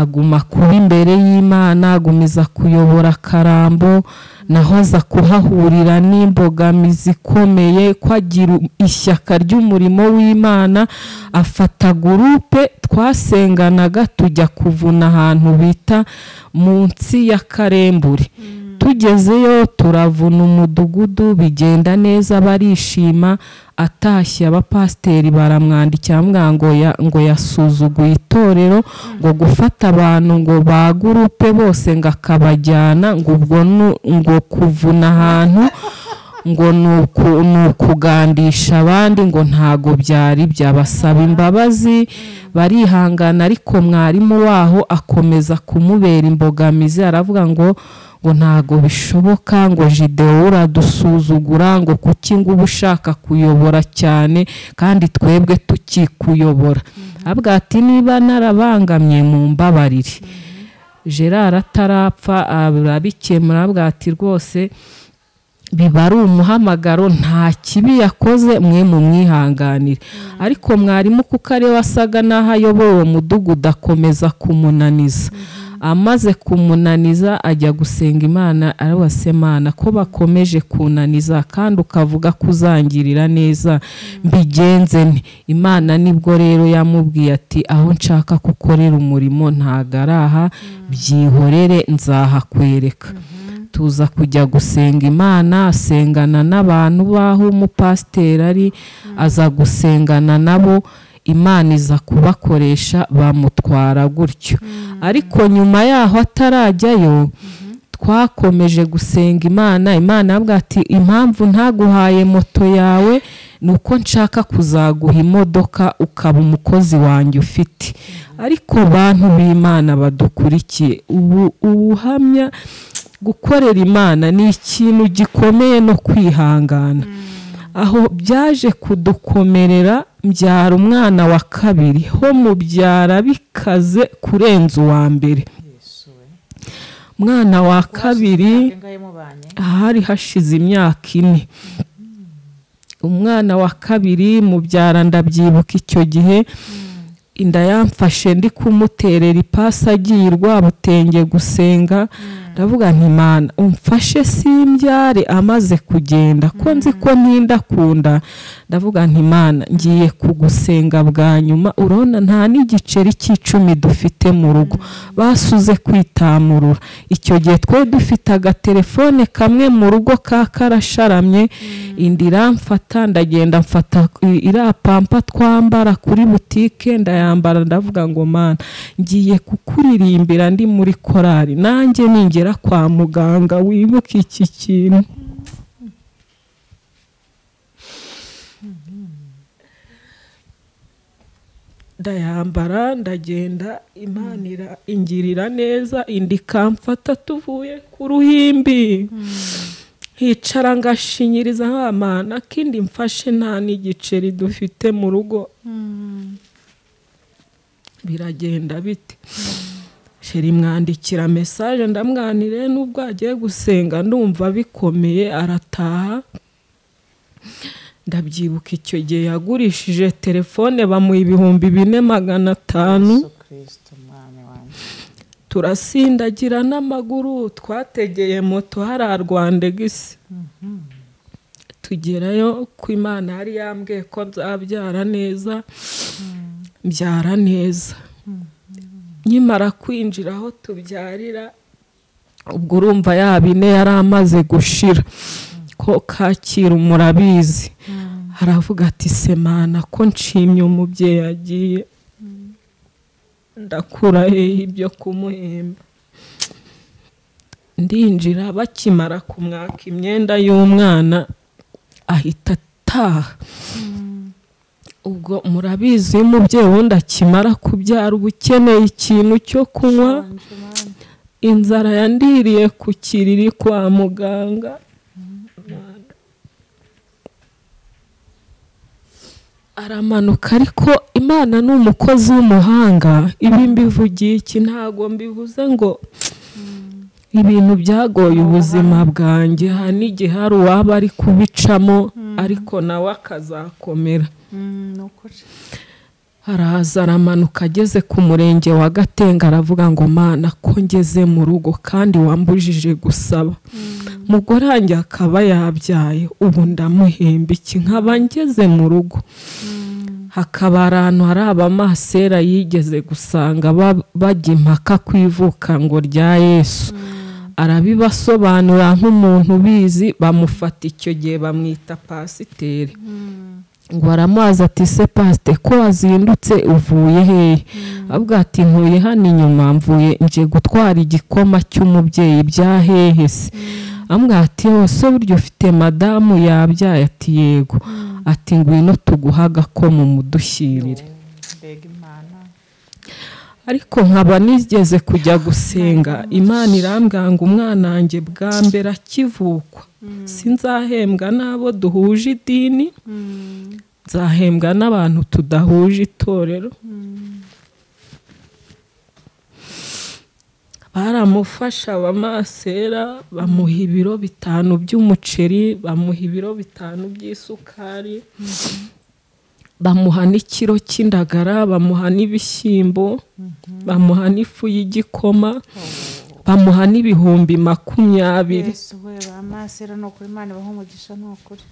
aguma kuba imbere y'imana agumiza kuyobora akarambo naho aza kuhahurira n'imbogamizi ikomeye ko agira ishyaka ry'umurimo w'imana afata gurupe twasenganaga tujya kuvuna ahantu bita munsi y'akarembure tugezeyo turavuna umudugudu bigenda neza barishima atashye abapasiteri baramwandikira bamubwira ngo ya- ngo yasuzuguye itorero ngo gufata abantu ngo ba gurupe bose ngo akabajyana ngo ubwo nu- ngo kuvuna ahantu ngo ni uku- ni ukugandisha abandi ngo ntago byari byabasaba imbabazi barihangana ariko mwarimu waho akomeza kumubera imbogamizi aravuga ngo ngo ntago bishoboka ngo jidewo uradusuzugura ngo kuki ngo uba ushaka kuyobora cyane kandi twebwe tukikuyobora avuga ati niba narabangamye mu mbabarire gerard atarapfa arabikemura avuga ati rwose biba ari umuhamagaro nta kibi yakoze mwe mumwihanganire ariko mwarimu kuko ariwe wasaga n'aho ayoboye uwo mudugudu akomeza kumunaniza amaze kumunaniza ajya gusenga imana arabase mana ko bakomeje kunaniza kandi ukavuga ko uzangirira neza mbigenze nte imana nibwo rero yamubwiye ati aho nshaka kukorera umurimo ntago ari aha byihorere nzahakwereka tuza kujya gusenga imana asengana n'abantu b'aho umupasiteri ari aza gusengana nabo imana iza kubakoresha bamutwara gutyo ariko nyuma yaho atarajyayo twakomeje gusenga imana imana avuga ati impamvu ntaguhaye moto yawe ni uko nshaka kuzaguha imodoka ukaba umukozi wanjye ufite ariko bantu b'imana badukurikiye ubu ubuhamya gukorera imana ni ikintu gikomeye no kwihangana aho byaje kudukomerera mbyara umwana wa kabiri ho mubyara bikaze kurenza uwa mbere umwana wa kabiri ingahe mubanye ahari hashize imyaka ine umwana wa kabiri mubyara ndabyibuka icyo gihe inda yamfashe ndi kumuterera ipasi agiye i rwabutenge gusenga ndavuga nti mana umfashe simbyare amaze kugenda ko nzi ko ntinda kunda ndavuga nti mana ngiye kugusenga bwa nyuma urabona nta n'igiceri cy'icumi dufite mu rugo basuze kwitamurura icyo gihe twe dufite agatelefone kamwe mu rugo ka karasharamye indi iramfata ndagenda mfata i- iriya pampa twambara kuri butike ndayambara ndavuga ngo mana ngiye kukuririmbira ndi muri korari nanjye ningera kwa muganga wibuke iki kintu ndayambara ndagenda imana ira- ingirira neza indi ikamfata tuvuye ku ruhimbi nkicara ngashinyiriza nk'amana kindi mfashe nta n'igiceri dufite mu rugo biragenda bite sheri mwandikira mesaje ndamwanire n'ubwo agiye gusenga ndumva bikomeye arataha ndabyibuka icyo gihe yagurishije telefone bamuha ibihumbi bine magana atanu yesu kirisito mwami wanjye turasindagira n'amaguru twategeye moto hari rwandegisi tugerayo ko imana yari yambwiye ko nzabyara neza mbyara neza nkimara kwinjira aho tubyarira ubwo urumva ya bine yari amaze gushira ko kacyiru murabizi haravuga ati semana ko nshimye umubyeyi agiye ndakura hehe ibyo kumuhemba ndinjira bakimara kumwaka imyenda y'umwana ahita ataha ubwo murabizi iyo umubyeyi wundi akimara kubyara uba ukeneye ikintu cyo kunywa inzara yandiriye ku kiriri kwa muganga aramanuka ariko imana ni umukozi w'umuhanga ibi mbivugiye iki ntabwo mbivuze ngo ibintu byagoye ubuzima bwanjye hari n'igihe hari uwaba ari kubicamo ariko nawe akazakomera araza aramanuka ageze ku murenge wa gatenga aravuga ngo mana ko ngeze mu rugo kandi wambujije gusaba mugore wanjye akaba yabyaye ubu ndamuhemba iki nkaba ngeze mu rugo hakaba ahantu hari abamasera yigeze gusanga ba- bajya impaka ku ivuka ngo rya yesu arabibasobanura nk'umuntu ubizi bamufata icyo gihe bamwita pasiteri ngo aramubaza ati se pasite ko wazindutse uvuye hehe avuga ati ntuye hano inyuma mvuye nje gutwara igikoma cy'umubyeyi bya hehe se amubwira ati yose buryo ufite madamu yabyaye ati yego ati ngwino tuguhe agakoma umudushyirire mbega imana ariko nkaba nigeze kujya gusenga imana irambwira ngo umwana wanjye bwa mbere akivukwa sinzahembwa n'abo duhuje idini nzahembwa n'abantu tudahuje itorero baramufasha abamasera bamuha ibiro bitanu by'umuceri bamuha ibiro bitanu by'isukari bamuha n'ikiro cy'indagara bamuha n'ibishyimbo bamuha n'ifu y'igikoma bamuha n'ibihumbi makumyabiri yesu we ba masera ni ukuri imana ibaha umugisha ni ukuri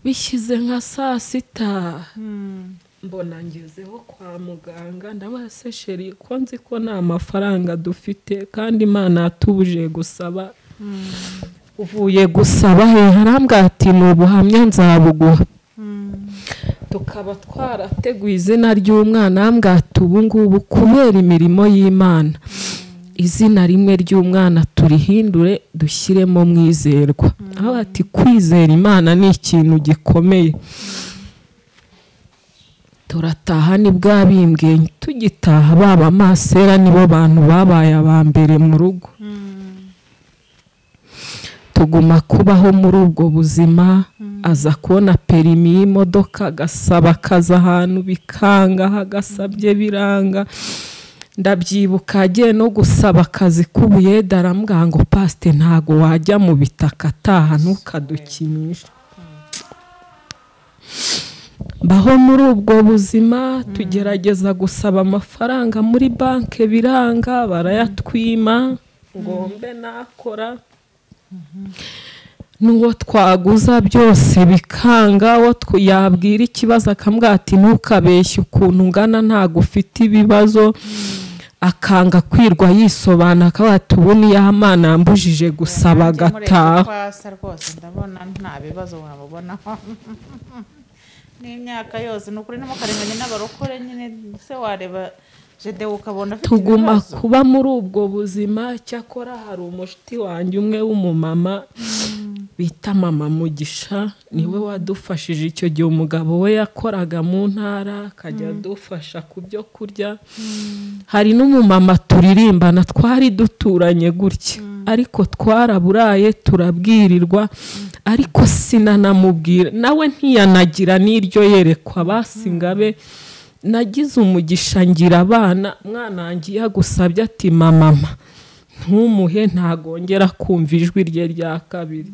bishyize nka saa sita mbona ngezeho kwa muganga ndabaha se sheri ko nzi ko nta mafaranga dufite kandi imana yatubuje gusaba uvuye gusaba he harambwa ati ni ubuhamya nzabuguha tukaba twarateguye izina ry'umwana hambwa ati ubu ngubu kubera imirimo y'imana izina rimwe ry'umwana turihindure dushyiremo mwizerwa aho ati kwizera imana ni ikintu gikomeye turataha nibwo yabimbwiye tugitaha baba masera nibo bantu babaye aba mbere mu rugo tuguma kubaho muri ubwo buzima aza kubona perimi y'imodoka agasaba akaza ahantu bikanga agasabye biranga ndabyibuka agiye no gusaba akazi k'ubuyede arambwira ngo pasite ntago wajya mu bitaka ataha ntukadukinishe baho muri ubwo buzima tugerageza gusaba amafaranga muri banki biranga barayatwima ngo mbe nakora n'uwo twaguza byose bikanga uwo tw- yabwira ikibazo akambwira ati ntukabeshye ukuntu ungana ntabwo ufite ibibazo akanga kwirwa yisobanura akaba ati ubu niyo amana yambujije gusaba agataha kwasa rwose ndabona nta bibazo wamubonaho n'imyaka yose ni ukuri ntimukarenganye n'abarokore nyine se wareba jede ukabona afite tuguma ibibazo kuba muri ubwo buzima cyakora hari umushuti wanjye umwe w'umumama bita mama mugisha niwe wadufashije icyo gihe umugabo we yakoraga mu ntara akajya adufasha ku byo kurya hari n'umumama turirimbana twari duturanye gutya ariko twaraburaye turabwirirwa ariko sinanamubwira nawe ntiyanagira n'iryo yerekwa basingabe nagize umugisha ngira abana mwana wanjye iyo agusabye ati mama ntumuhe ntagongera kumva ijwi rye rya kabiri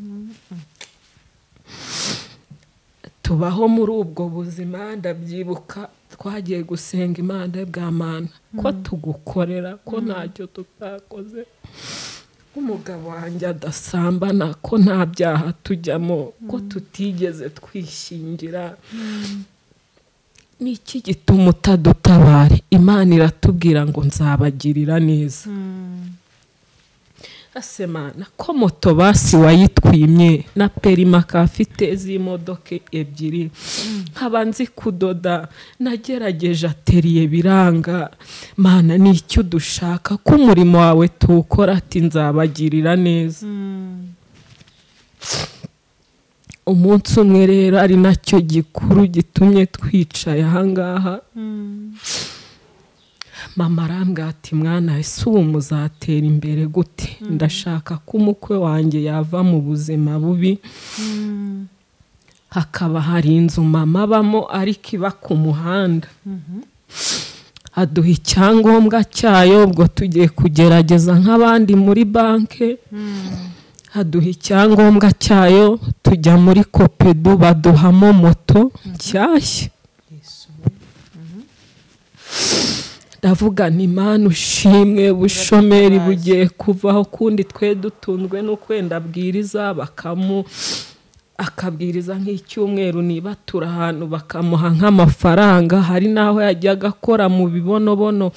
tubaho muri ubwo buzima ndabyibuka twagiye gusenga imana bwa mana ko tugukorera ko ntacyo tutakoze nk'umugabo wanjye adasambana ko nta byaha tujyamo ko tutigeze twishingira ni iki gituma utadutabara imana iratubwira ngo nzabagirira neza asemana ko moto basi wayitwimye na perimaka afite z'imodoka ebyiri nkaba nzi kudoda nagerageje ateriye biranga mana ni icyo dushaka ko umurimo wawe tuwukora ati nzabagirira neza umunsi umwe rero ari nacyo gikuru gitumye twicaye ahangaha mama arambwira ati mwana ese ubu muzatera imbere gute ndashaka ko umukwe wanjye yava mu buzima bubi hakaba hari inzu mama abamo ariko iba ku muhanda aduha icyangombwa cyayo ubwo tugiye kugerageza nk'abandi muri banki aduha icyangombwa cyayo tujya muri kopedu baduhamo moto nshyashya ndavuga ni mani ushimwe bushomeri bugiye kuvaho kundi twe dutunzwe no kwenda abwiriza bakamu akabwiriza nk'icyumweru niba turi ahantu bakamuha nk'amafaranga hari n'aho yajyaga akora mu bibonobono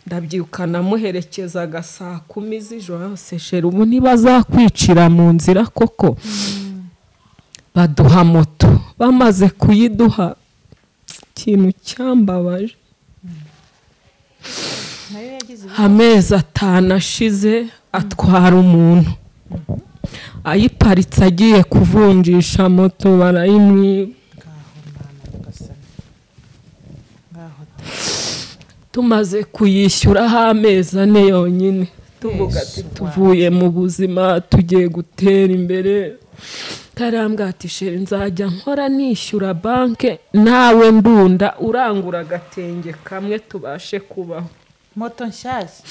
ndabyibuka namuherekezaga saa kumi z'ijoro yose sheri ubu ntibazakwicira mu nzira koko baduha moto bamaze kuyiduha ikintu cyambabaje nayo yagize ibibazo amezi atanu ashize atwara umuntu ayiparitse agiye kuvunjisha moto barayimwiba ngaho mwana nyagasani ngaho ta tumaze kuyishyuraho amezi ane yonyine tuvuga ati Yesu, wow. tuvuye mu buzima tugiye gutera imbere karambwa ati sheri nzajya nkora nishyura banke nawe ndunda urangura agatenge kamwe tubashe kubaho moto nshyashya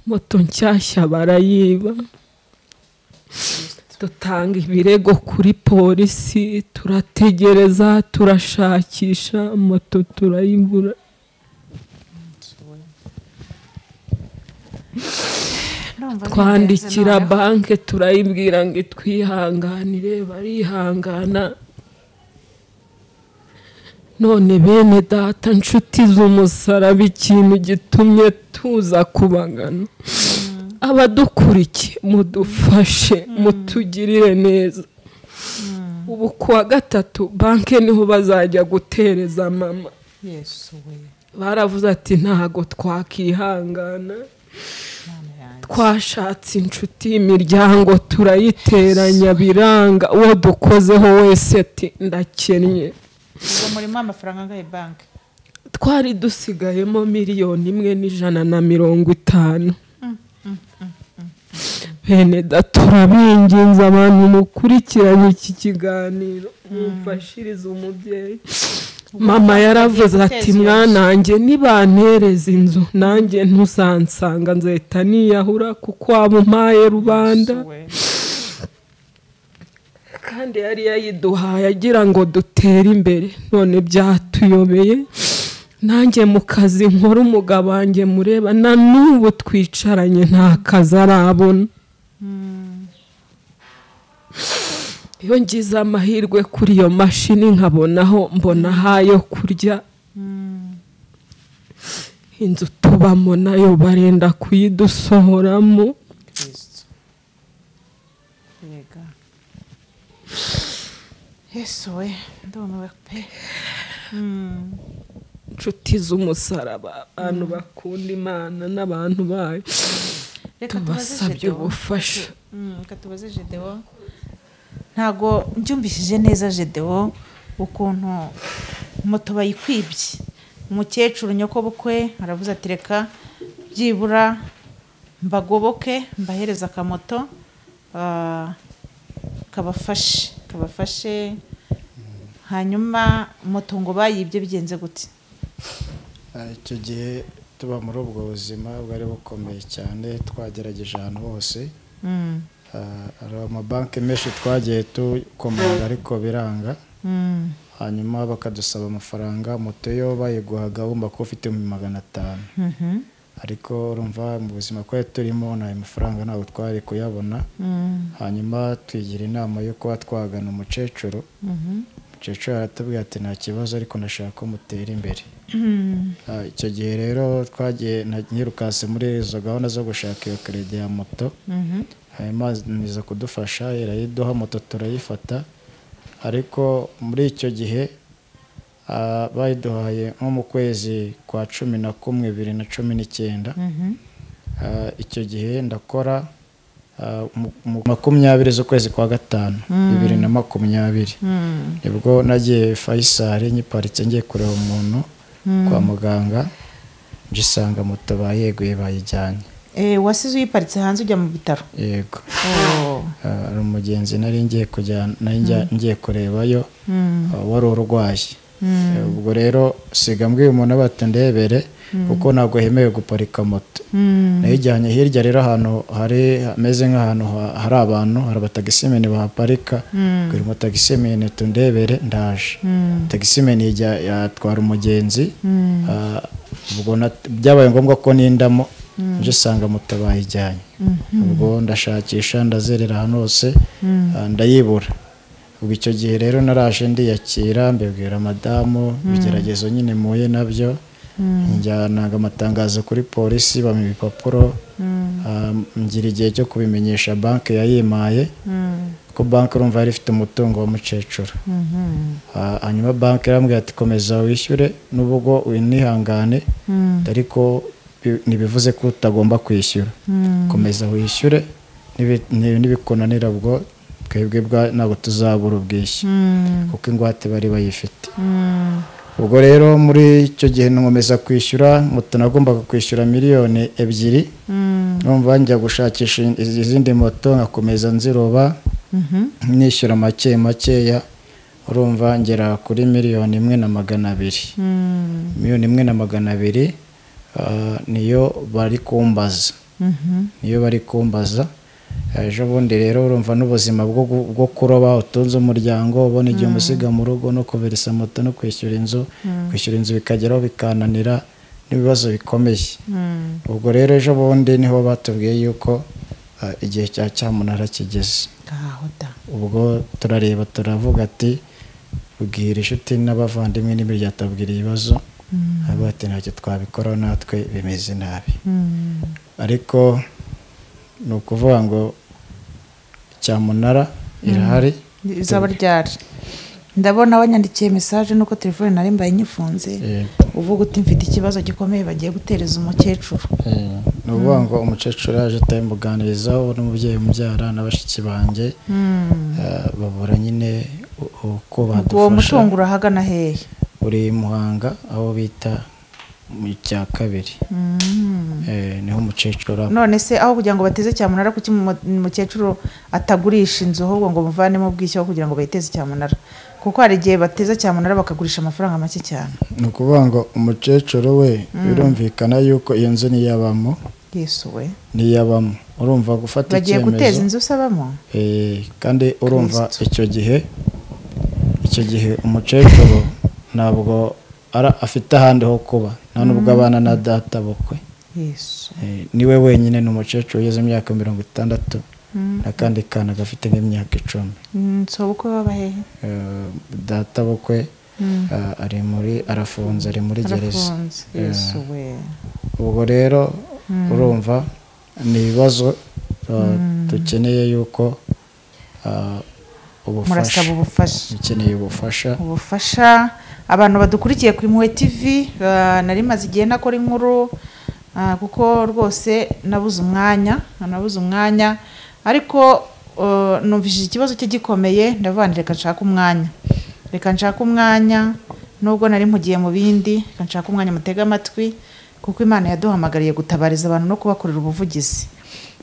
moto nshyashya barayiba dutanga ibirego kuri polisi turategereza turashakisha moto turayibura Ndumva ni twandikira ingenzi noneho. banki turayibwira ngo itwihanganire barihangana none bene data nshuti z'umusaraba ikintu gitumye tuza kubagana abadukurikiye mudufashe mutugirire neza ubu kuwa gatatu banki niho bazajya gutereza mama yesu we baravuze ati ntago twakihangana mwana yanjye twashatse inshuti imiryango turayiteranya biranga uwo dukozeho wese ati ndakennye ubwo murimo amafaranga angahe banki twari dusigayemo miliyoni imwe n'ijana na mirongo itanu bene data turabinginze abantu mukurikiranye iki kiganiro mumfashirize umubyeyi mama yaravuze ati Igitekerezo. mwanange nibantereza inzu nanjye ntuzansanga nzahita niyahura kuko waba umpaye rubanda we kandi yari yayiduhaye agira ngo dutere imbere none byatuyobeye nanjye mu kazi nkora umugabo wanjye mureba na n'ubu twicaranye nta kazi arabona iyo ngize amahirwe kuri iyo mashini nkabonaho mbona ahayo kurya inzu tubamo nayo barenda kuyidusohoramo kristo yega yesu we ndumiwe pe Mm. inshuti z'umusaraba abantu bakunda imana n'abantu bayo reka tubaze tubasabye Gedewo. ubufasha Mm, reka tubaze jedewo ntago mbyumvishije neza jedewo ukuntu moto bayikwibye umukecuru nyokobukwe aravuze ati reka byibura mbagoboke mbahereza akamoto ah, kabafashe kabafashe hanyuma moto ngo bayibye bigenze gute Ah, icyo gihe tuba muri ubwo buzima bwari bukomeye cyane twagerageje ahantu hose Mm, Ah, hari amabanki menshi twagiye dukomanga ariko biranga mm, hanyuma bakadusaba amafaranga moto yo bayiguhaga wumva ko ufite magana atanu mhm, ariko urumva mu buzima twari turimo nta mafaranga ntabwo twari kuyabona hanyuma twigira inama yo kuba twagana umukecuru umukecuru aratubwira ati nta kibazo ariko ndashaka ko mutera imbere Ah, icyo gihe rero twagiye na- nyirukase muri izo gahunda zo gushaka iyo kerede ya moto hanyuma niza kudufasha irayiduha moto turayifata ariko muri icyo gihe ah, bayiduhaye nko mu kwezi kwa cumi na kumwe bibiri na cumi n'icyenda Ah, icyo gihe ndakora ah, mu- mu makumyabiri z'ukwezi kwa gatanu bibiri na makumyabiri nibwo nagiye Faisal nyiparitse ngiye kureba umuntu kwa muganga ngisanga moto bayeguye bayijyanye Eh, wasize uyiparitse hanze ujya mu bitaro yego Oh. Ah, hari umugenzi nari ngiye kujyana nari njya- ngiye kurebayo ah, wari urwaye Eh, ubwo rero siga mbwiye umuntu abata ndebere kuko ntabwo hemewe guparika moto nayijyanye hirya rero ahantu hari hameze nk'ahantu ha- hari abantu hari abatagisimeni bahaparika bwira umutagisimeni tundebere ndaje tagisimeni ijya- yatwara umugenzi ah, ubwo nat- byabaye ngombwa ko nindamo nje usanga moto bayijyanye ubwo ndashakisha ndazerera ahantu hose ah, ndayibura ubwo icyo gihe rero naraje ndiyakira mbibwira madamu ibigeragezo nyine muye nabyo njyananga amatangazo kuri polisi bampa ibipapuro ah, ngira igihe cyo kubimenyesha banki yayimaye ko banki urumva yari ifite umutungo w'umukecuru Ah, hanyuma banki irambwira ati komeza wishyure n'ubwo winihangane ariko bi- ntibivuze ko utagomba kwishyura komeza wishyure nibi- ni- nibikunanira ubwo twebwe bwa- ntabwo tuzabura ubwishyu kuko ingwate bari bayifite ubwo rero muri icyo gihe nkomeza kwishyura moto nagombaga kwishyura miliyoni ebyiri numva njya gushakisha iz- izindi moto nkakomeza nziroba nishyura make makeya urumva ngera kuri miliyoni imwe na magana abiri miliyoni imwe na magana abiri ah, niyo bari kumbaza niyo bari kumbaza ejo bundi rero urumva n'ubuzima bwo gu- bwo kuroba utunze umuryango ubona igihe umusiga mu rugo no kuverisa moto no kwishyura inzu kwishyura inzu bikageraho bikananira n'ibibazo bikomeye ubwo rero ejo bundi niho batubwiye yuko ah, igihe cya cyamunara kigeze Ngaho da. ubwo turareba turavuga ati bwira inshuti n'abavandimwe n'imiryango tubwira ibibazo ntabwo ati ntacyo twabikoraho natwe bimeze nabi ariko ni ukuvuga ngo cyamunara irahari izaba ryari ndabona wanyandikiye mesaje nuko telefone nari mbaye nyifunze Eh, uvuga uti mfite ikibazo gikomeye bagiye gutereza umukecuru eh, ni ukuvuga ngo umukecuru yaje atabimuganirizaho n'umubyeyi umubyara na bashiki banjye eh, babura nyine u- uko uwo badufasha mutungo urahagana hehe uri i muhanga aho bita mu cya kabiri Eh, niho umukecuru aba. none se aho kugira ngo bateze cyamunara kuki umu- umukecuru atagurisha inzu ahubwo ngo muvanemo ubwishyu aho kugira ngo bayiteze cyamunara kuko hari igihe bateza cyamunara bakagurisha amafaranga make cyane ni ukuvuga ngo umukecuru we birumvikana yuko iyo nzu niyabamo yesuwe niyabamo urumva gufata bagiye guteza icyemezo inzu usabamo Eh, kandi urumva icyo gihe icyo gihe umukecuru ntabwo ara- afite ahandi ho kuba nta nubwo abana na data bukwe yesu Eh, niwe wenyine ni umukecuru ugeze mu myaka mirongo itandatu n'akandi kana gafite nk'imyaka icumi nsobukwe baba hehe Eh, data bukwe eh, ari muri arafunze ari muri gereza arafunze yesuwe ubwo rero urumva ni ibibazo uh, dukeneye yuko uh, ubufasha murasaba ubufasha dukeneye ubufasha ubufasha abantu badukurikiye kuri muwe tivi ah, nari maze igihe nakora inkuru ah, kuko rwose nabuze umwanya nabuze umwanya ariko ah, numvishije ikibazo cye gikomeye ndavuga nti reka nshake umwanya reka nshake umwanya nubwo nari mpugiye mu bindi reka nshake umwanya mutege amatwi kuko imana yaduhamagariye gutabariza abantu no kubakorera ubuvugizi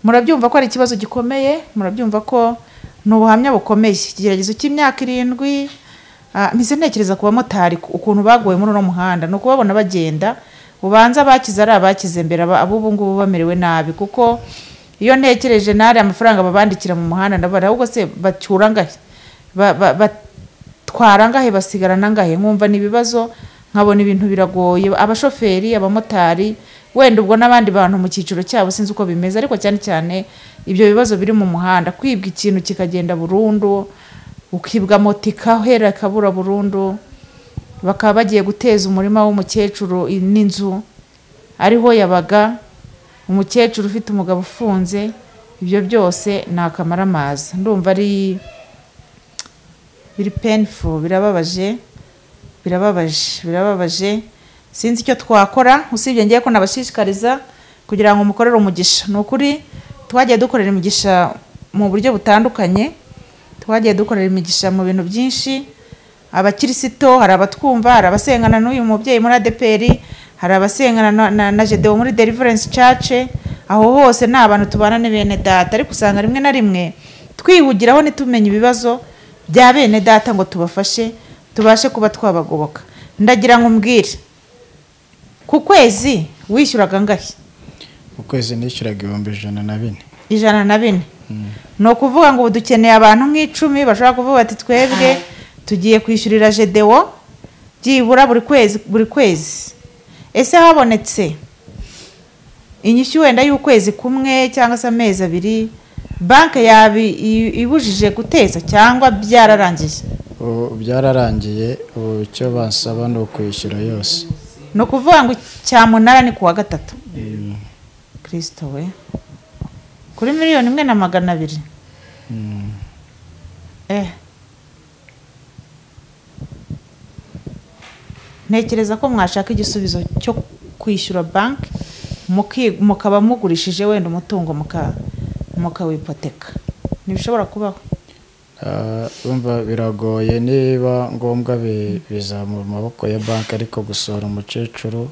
murabyumva ko ari ikibazo gikomeye murabyumva ko ni ubuhamya bukomeye ikigeragezo cy'imyaka irindwi Ah, mpise ntekereza ku bamotari ku- ukuntu baguwe muri uno muhanda ni ukubabona bagenda ubanza abakize ari abakize mbere aba- ab'ubu ngubu bamerewe nabi kuko iyo ntekereje nari amafaranga babandikira mu muhanda ndabara ahubwo se bacyura ngahe Ba- ba- batwara ngahe basigarana ngahe nkumva ni ibibazo nkabona ibintu biragoye abashoferi abamotari wenda ubwo n'abandi bantu mu cyiciro cyabo sinzi uko bimeze ariko cyane cyane ibyo bibazo biri mu muhanda kwibwa ikintu kikagenda burundu ukibwa moto ikahera ikabura burundu bakaba bagiye guteza umurima w'umukecuru i- n'inzu ariho yabaga umukecuru ufite umugabo ufunze ibyo byose ni akamaramaza ndumva ari biri penifu birababaje birababaje birababaje sinzi icyo twakora usibye ngiye ko nabashishikariza kugira ngo mukorere umugisha ni ukuri twagiye dukorera imigisha mu buryo butandukanye twagiye dukorera imigisha mu bintu byinshi abakirisito hari abatwumva hari abasengana n'uyu mubyeyi muri adeperi hari abasengana na, na, na gedewo muri deliverance church aho hose ni abantu tubana ne bene data ariko usanga rimwe na rimwe twihugiraho ntitumenye ibibazo bya bene data ngo tubafashe tubashe kuba twabagoboka ndagira ngo umbwire ku kwezi wishyuraga angahe mu kwezi nishyuraga ibihumbi ijana na bine ijana na bine ni ukuvuga ngo ubu dukeneye abantu nk'icumi bashobora kuvuga bati twebwe tugiye kwishyurira jedewo byibura buri kwezi buri kwezi ese habonetse inyishyu wenda y'ukwezi kumwe cyangwa se amezi abiri banki yabi i- ibujije guteza cyangwa byararangiye ubu byararangiye ubu icyo basaba ni ukwishyura yose ni ukuvuga ngo cyamunara ni kuwa gatatu kirisito we kuri miliyoni imwe na magana abiri eh ntekereza ko mwashaka igisubizo cyo kwishyura banki muki- mukaba mugurishije wenda umutungo muka- mukawipoteka ntibishobora kubaho Ah, urumva biragoye niba ngombwa bi- bizamura amaboko ya banki ariko gusohora umukecuru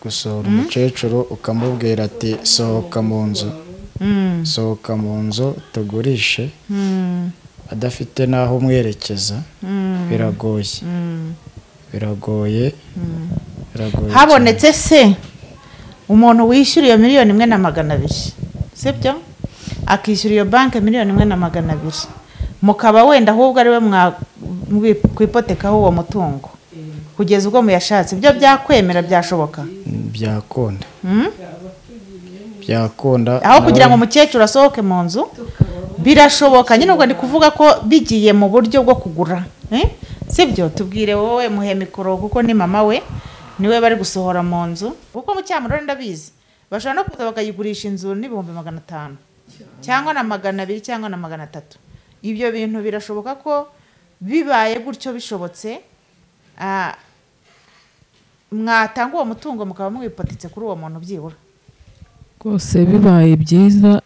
gusohora umukecuru ukamubwira ati sohoka mu nzu Mm, sohoka mu nzu tugurishe mm, adafite n'aho umwerekeza mm, biragoye mm. biragoye biragoye cyane. habonetse se umuntu wishyura iyo miliyoni imwe na magana abiri sibyo akishyura iyo banki miliyoni imwe na magana abiri mukaba wenda ahubwo ariwe mwakipotekaho uwo mutungo kugeza ubwo muyashatse ibyo byakwemera byashoboka Mm, byakunda Mm? byakunda aho kugira ngo nawe- umukecuru asohoke mu nzu birashoboka nyine ubwo ndi kuvuga ko bigiye mu buryo bwo kugura eh? sibyo tubwire wowe muhe mikoro kuko ni mama we niwe bari gusohora mu nzu kuko mu cyamurore ndabizi bashobora no kuza bakayigurisha inzu n'ibihumbi magana atanu cyangwa na magana abiri cyangwa na magana atatu ibyo bintu birashoboka ko bibaye gutyo bishobotse ah, mwatanga uwo mutungo mukaba mwipatitse kuri uwo muntu byibura rwose bibaye byiza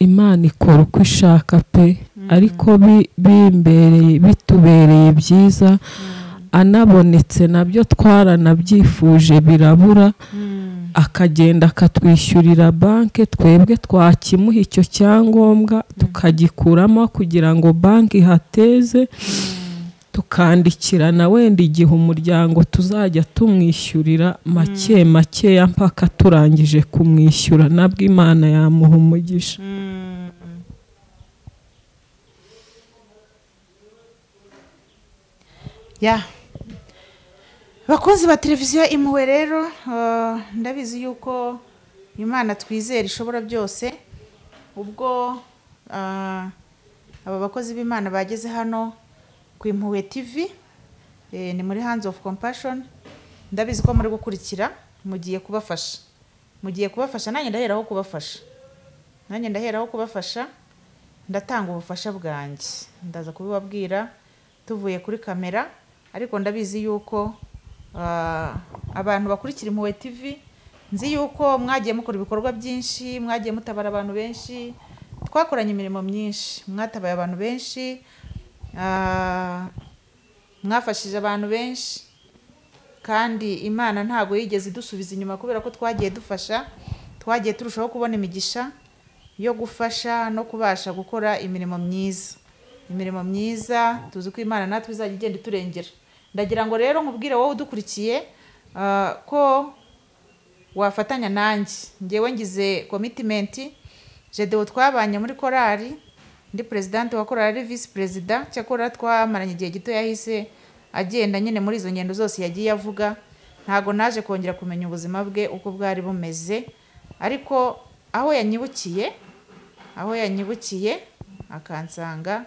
imana ikora uko ishaka pe ariko bi- bimbereye bitubereye byiza anabonetse nabyo twaranabyifuje birabura akagenda akatwishyurira banki twebwe twakimuha icyo cyangombwa tukagikuramo kugira ngo banki ihateze tukandikirana wenda igihe umuryango tuzajya tumwishyurira make makeya mpaka turangije kumwishyura nabwo imana yamuha umugisha ya bakunzi ba televiziyo imuwe rero eh, ndabizi yuko imana twizera ishobora byose ubwo ah, aba bakozi b'imana bageze hano ku impuhwe tv eh, ni muri hands of compassion ndabizi ko muri gukurikira mugiye kubafasha mugiye kubafasha nanjye ndaheraho kubafasha nanjye ndaheraho kubafasha ndatanga ubufasha bwanjye ndaza kubibabwira tuvuye kuri kamera ariko ndabizi yuko ah, abantu bakurikira impuhwe tv nzi yuko mwagiye mukora ibikorwa byinshi mwagiye mutabara abantu benshi twakoranye imirimo myinshi mwatabaye abantu benshi ah, mwafashije abantu benshi kandi imana ntabwo yigeze idusubiza inyuma kubera ko twagiye dufasha twagiye turushaho kubona imigisha yo gufasha no kubasha gukora imirimo myiza imirimo myiza tuzi ko imana natwe izajya igenda iturengera ndagira ngo rero nkubwire wowe udukurikiye ah, ko wafatanya nanjye ngewe ngize komitimenti jedewo twabanye muri korali ndi perezidante wa korali visi perezida cyakora twamaranye igihe gito yahise agenda nyine muri izo ngendo zose yagiye avuga ntabwo naje kongera kumenya ubuzima bwe uko bwari bumeze ariko aho yanyibukiye aho yanyibukiye akansanga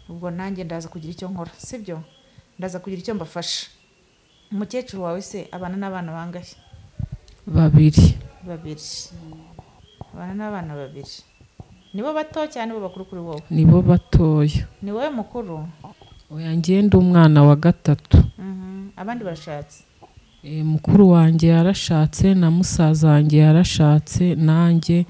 ubwo nanjye ndaza kugira icyo nkora sibyo ndaza kugira icyo mbafasha umukecuru wawe se abana n'abana bangahe babiri babiri abana n'abana babiri nibo bato cyane bo bakuru kuri wowe nibo batoya ni wowe mukuru oya ngenda umwana wa gatatu Mhm. abandi barashatse Eh, mukuru wanjye yarashatse na musaza wanjye yarashatse nanjye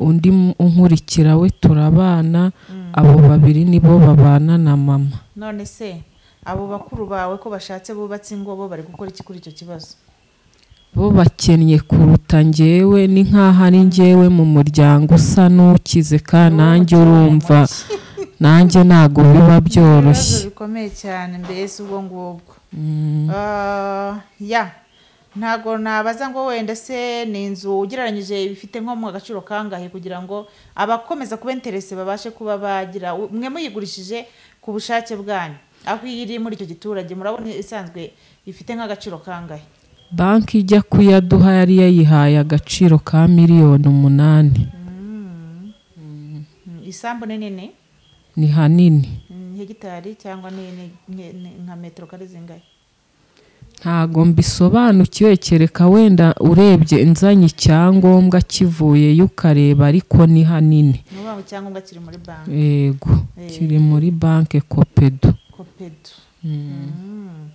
undi mu- unkurikira we turabana abo babiri nibo babana na mama none se abo bakuru bawe ko bashatse bubatse ingo bo bari gukora iki kuri icyo kibazo bo bakennye kuruta njyewe ni nk'aho ari njyewe mu muryango usa n'ukize kandi nanjye urumva nanjye ntabwo biba byoroshye ibibazo bikomeye cyane mbese ubwo ngubwo Ah, ya ntabwo nabaza ngo wenda se ni inzu ugereranyije bifite nko mu gaciro kangahe kugira ngo abakomeza kuba interese babashe kuba bagira mwe muyigurishije ku bushake bwanyu aho iri muri icyo giturage murabona isanzwe ifite nk'agaciro kangahe banki ijya kuyaduha yari yayihaye agaciro ka miliyoni umunani Mm, isambu ni nini ni hanini Mm, hegitari cyangwa ni ni- ni- ni nka metero kare zingahe ntago mbisobanukiwe kereka wenda urebye inzanye icyangombwa kivuyeyo ukareba ariko ni hanini ni ukuvuga ngo icyangombwa kiri muri banki yego Eh. kiri muri banki kopedo kopedu Mm.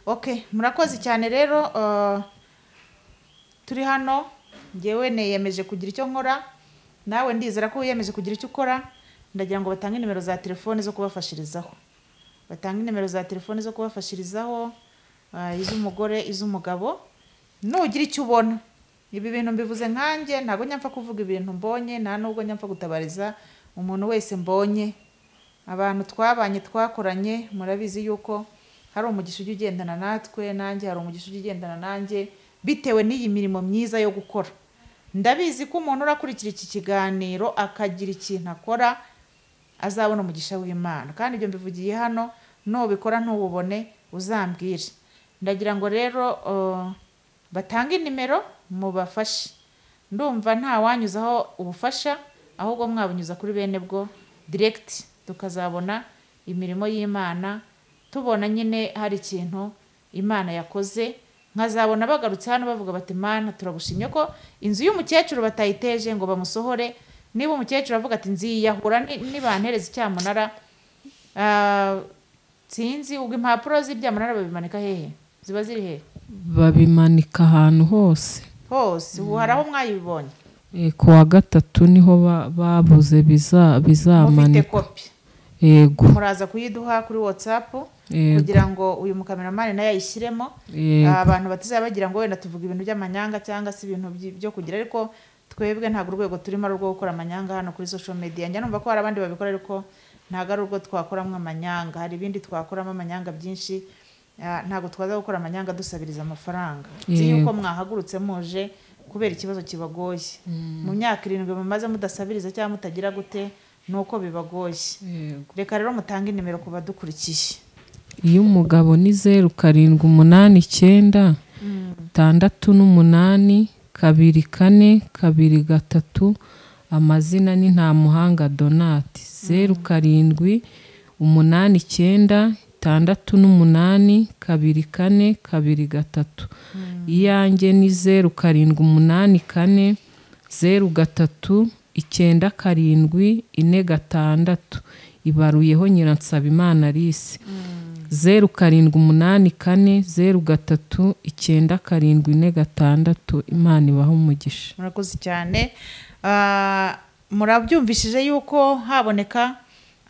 ok murakoze cyane rero uh, turi hano ngewe niyemeje kugira icyo nkora nawe ndizera ko wiyemeje kugira icyo ukora ndagira ngo batange nimero za telefoni zo kubafashirizaho batange nimero za telefoni zo kubafashirizaho uh, iz'umugore iz'umugabo nugira icyo ubona ibi bintu mbivuze nkanjye ntabwo nyapfa kuvuga ibintu mbonye nta nubwo nyapfa gutabariza umuntu wese mbonye abantu twabanye twakoranye murabizi yuko hari umugisha ujya ugendana natwe nanjye hari umugisha ujya ugendana nanjye bitewe n'iyi mirimo myiza yo gukora ndabizi ko umuntu urakurikira iki kiganiro akagira ikintu akora azabona umugisha w'imana kandi ibyo mbivugiye hano nubikora ntububone uzambwire ndagira ngo rero uh, batange nimero mubafashe ndumva nta wanyuzaho ubufasha ahubwo mwabunyuza kuri bene bwo diregiti tukazabona imirimo y'imana tubona nyine hari ikintu imana yakoze nkazabona bagarutse hano bavuga bati mana turagushimye ko inzu y'umukecuru batayiteje ngo bamusohore niba umukecuru avuga ati nziyahura ni- nibantereza icyamunara Ah, sinzi ubwo impapuro z'ibyamunara babimanika hehe ziba ziri hehe babimanika ahantu hose hose ubu hari aho mwayibonye Eh, ku wa gatatu niho ba- babuze biza- mufite bizamanika kopi yego muraza kuyiduha kuri watsapu Yego. kugira ngo uyu mukameramani nayo ayishyiremo Yego. abantu batazaba bagira ngo wenda tuvuga ibintu by'amanyanga cyangwa se ibintu byi- byo kugira ariko twebwe ntabwo urwego turimo ari urwo gukora amanyanga hano kuri social media njya numva ko hari abandi babikora ariko ntabwo ari urwo twakoramo amanyanga hari ibindi twakoramo amanyanga byinshi Ah, ntabwo twaza gukora amanyanga dusabiriza amafaranga nzi yuko mwahagurutse muje kubera ikibazo kibagoye mu myaka irindwi mumaze mudasabiriza cyangwa mutagira gute ni uko bibagoye Yego. reka rero mutange nimero ku badukurikiye iyo umugabo ni zeru karindwi umunani icyenda itandatu n'umunani kabiri kane kabiri gatatu amazina ni ntamuhanga donati zeru karindwi umunani icyenda itandatu n'umunani kabiri kane kabiri gatatu iyanjye ni zeru karindwi umunani kane zeru gatatu icyenda karindwi ine gatandatu ibaruyeho nyiransabimana alice zeru karindwi umunani kane zeru gatatu icyenda karindwi ine gatandatu imana ibaha umugisha murakoze cyane Ah, murabyumvishije yuko haboneka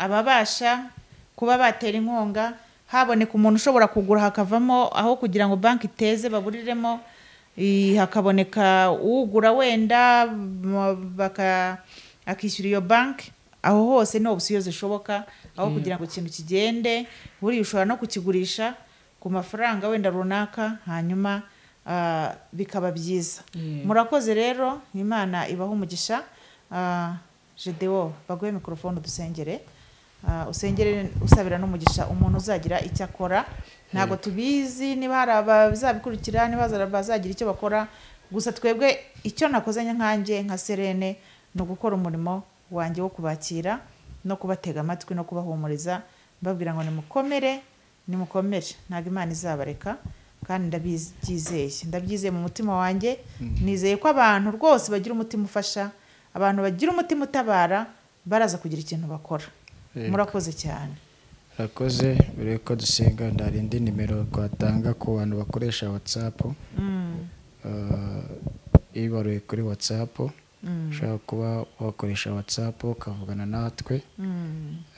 ababasha kuba batera inkunga haboneka umuntu ushobora kugura hakavamo aho kugira ngo banki iteze baguriremo i- hakaboneka ugura wenda m- baka akishyura iyo banki aho hose ni opsiyo zishoboka aho kugira ngo ikintu kigende buriya ushobora no kukigurisha ku mafaranga wenda runaka hanyuma ah, bikaba byiza murakoze rero imana ibaha umugisha Ah, gedewo baguhe mikorofone dusengere Ah, usengere usabira n'umugisha umuntu uzagira icyo akora ntabwo tubizi niba hari abazabikurikira niba hari abazagira icyo bakora gusa twebwe icyo nakoze nkanjye nka serene ni ugukora umurimo wanjye wo kubakira no kubatega amatwi no kubahumuriza mbabwira ngo nimukomere nimukomere ntabwo imana izabareka kandi ndabyizeye ndabyizeye mu mutima wanjye nizeye ko abantu rwose bagira umutima ufasha abantu bagira umutima utabara baraza kugira ikintu bakora Yego. murakoze cyane urakoze mbere yuko dusenga hari indi nimero twatanga ku bantu bakoresha watsapu ibaruye kuri watsapu ushobora kuba wakoresha watsapu ukavugana natwe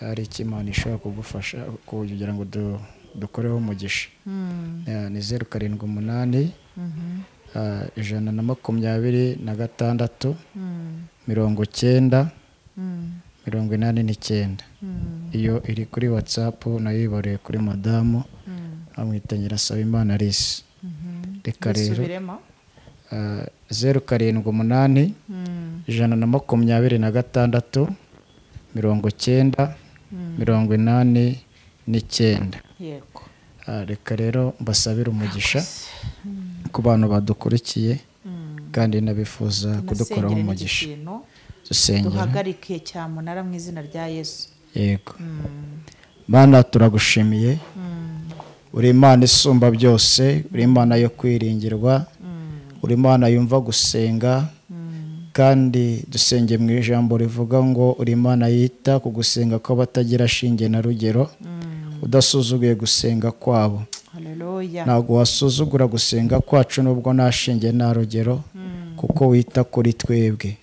hari icyo imana ishobora kugufasha kugira ngo du- dukoreho umugisha Eh, ni zeru karindwi umunani eh, ijana na makumyabiri na gatandatu mirongo cyenda mirongo inani n'icyenda iyo iri kuri watsapu nayo yibaruye kuri madamu amwitanye irasaba imana risi reka rero bisubiremo ah, zeru karindwi umunani ijana na makumyabiri na gatandatu mirongo cyenda mirongo inani n'icyenda yego Ah, reka rero mbasabire umugisha ku bantu badukurikiye kandi nabifuza kudukoraho Nasengere n'iki umugisha kintu dusengera duhagarike cyamunara mu izina rya yesu yego mana turagushimiye uri imana isumba byose uri imana yo kwiringirwa uri imana yumva gusenga kandi dusenge mu ijambo rivuga ngo uri imana yita ku gusenga kw'abatagira shinge na rugero udasuzuguye gusenga kwabo haleluya ntabwo wasuzugura gusenga kwacu nubwo nta shinge nta rugero kuko wita kuri twebwe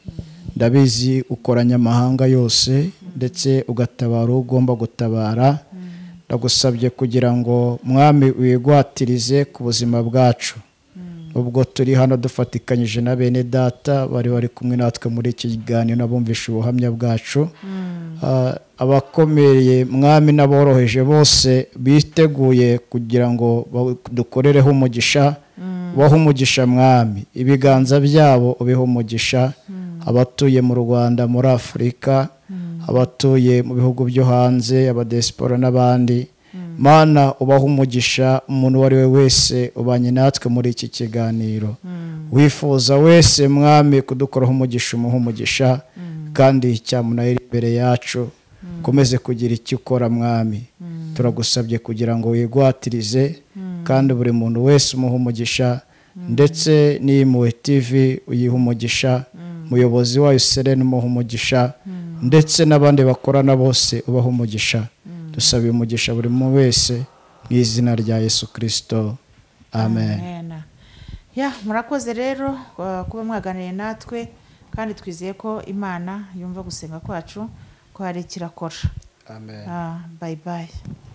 ndabizi ukoranya amahanga yose ndetse ugatabara uwo ugomba gutabara ndagusabye kugira ngo mwami wigwatirize ku buzima bwacu ubwo turi hano dufatikanyije na bene data bari bari kumwe natwe muri iki kiganiro n'abumvisha ubuhamya bwacu Ah, abakomeye mwami n'aboroheje bose biteguye kugira ngo ba- dukorereho umugisha bahe umugisha mwami ibiganza byabo ubihe umugisha abatuye mu rwanda muri afurika abatuye mu bihugu byo hanze abadesipora n'abandi mana ubaha umugisha umuntu uwo ari we wese ubanye natwe muri iki kiganiro wifuza wese mwami kudukoraho umugisha umuha umugisha kandi cyamunara imbere yacu ukomeze kugira icyo ukora mwami turagusabye kugira ngo wigwatirize kandi buri muntu wese umuha umugisha ndetse n'iyimuwe tv uyiha umugisha umuyobozi wayo serena umuha umugisha ndetse n'abandi bakorana bose ubaha umugisha dusabiye umugisha buri muntu wese mu izina rya yesu kirisito amen Amen. ya murakoze rero uh, kuba mwaganiriye natwe kandi twizeye ko imana yumva gusenga kwacu ko hari icyo irakora amen Ah, bye bye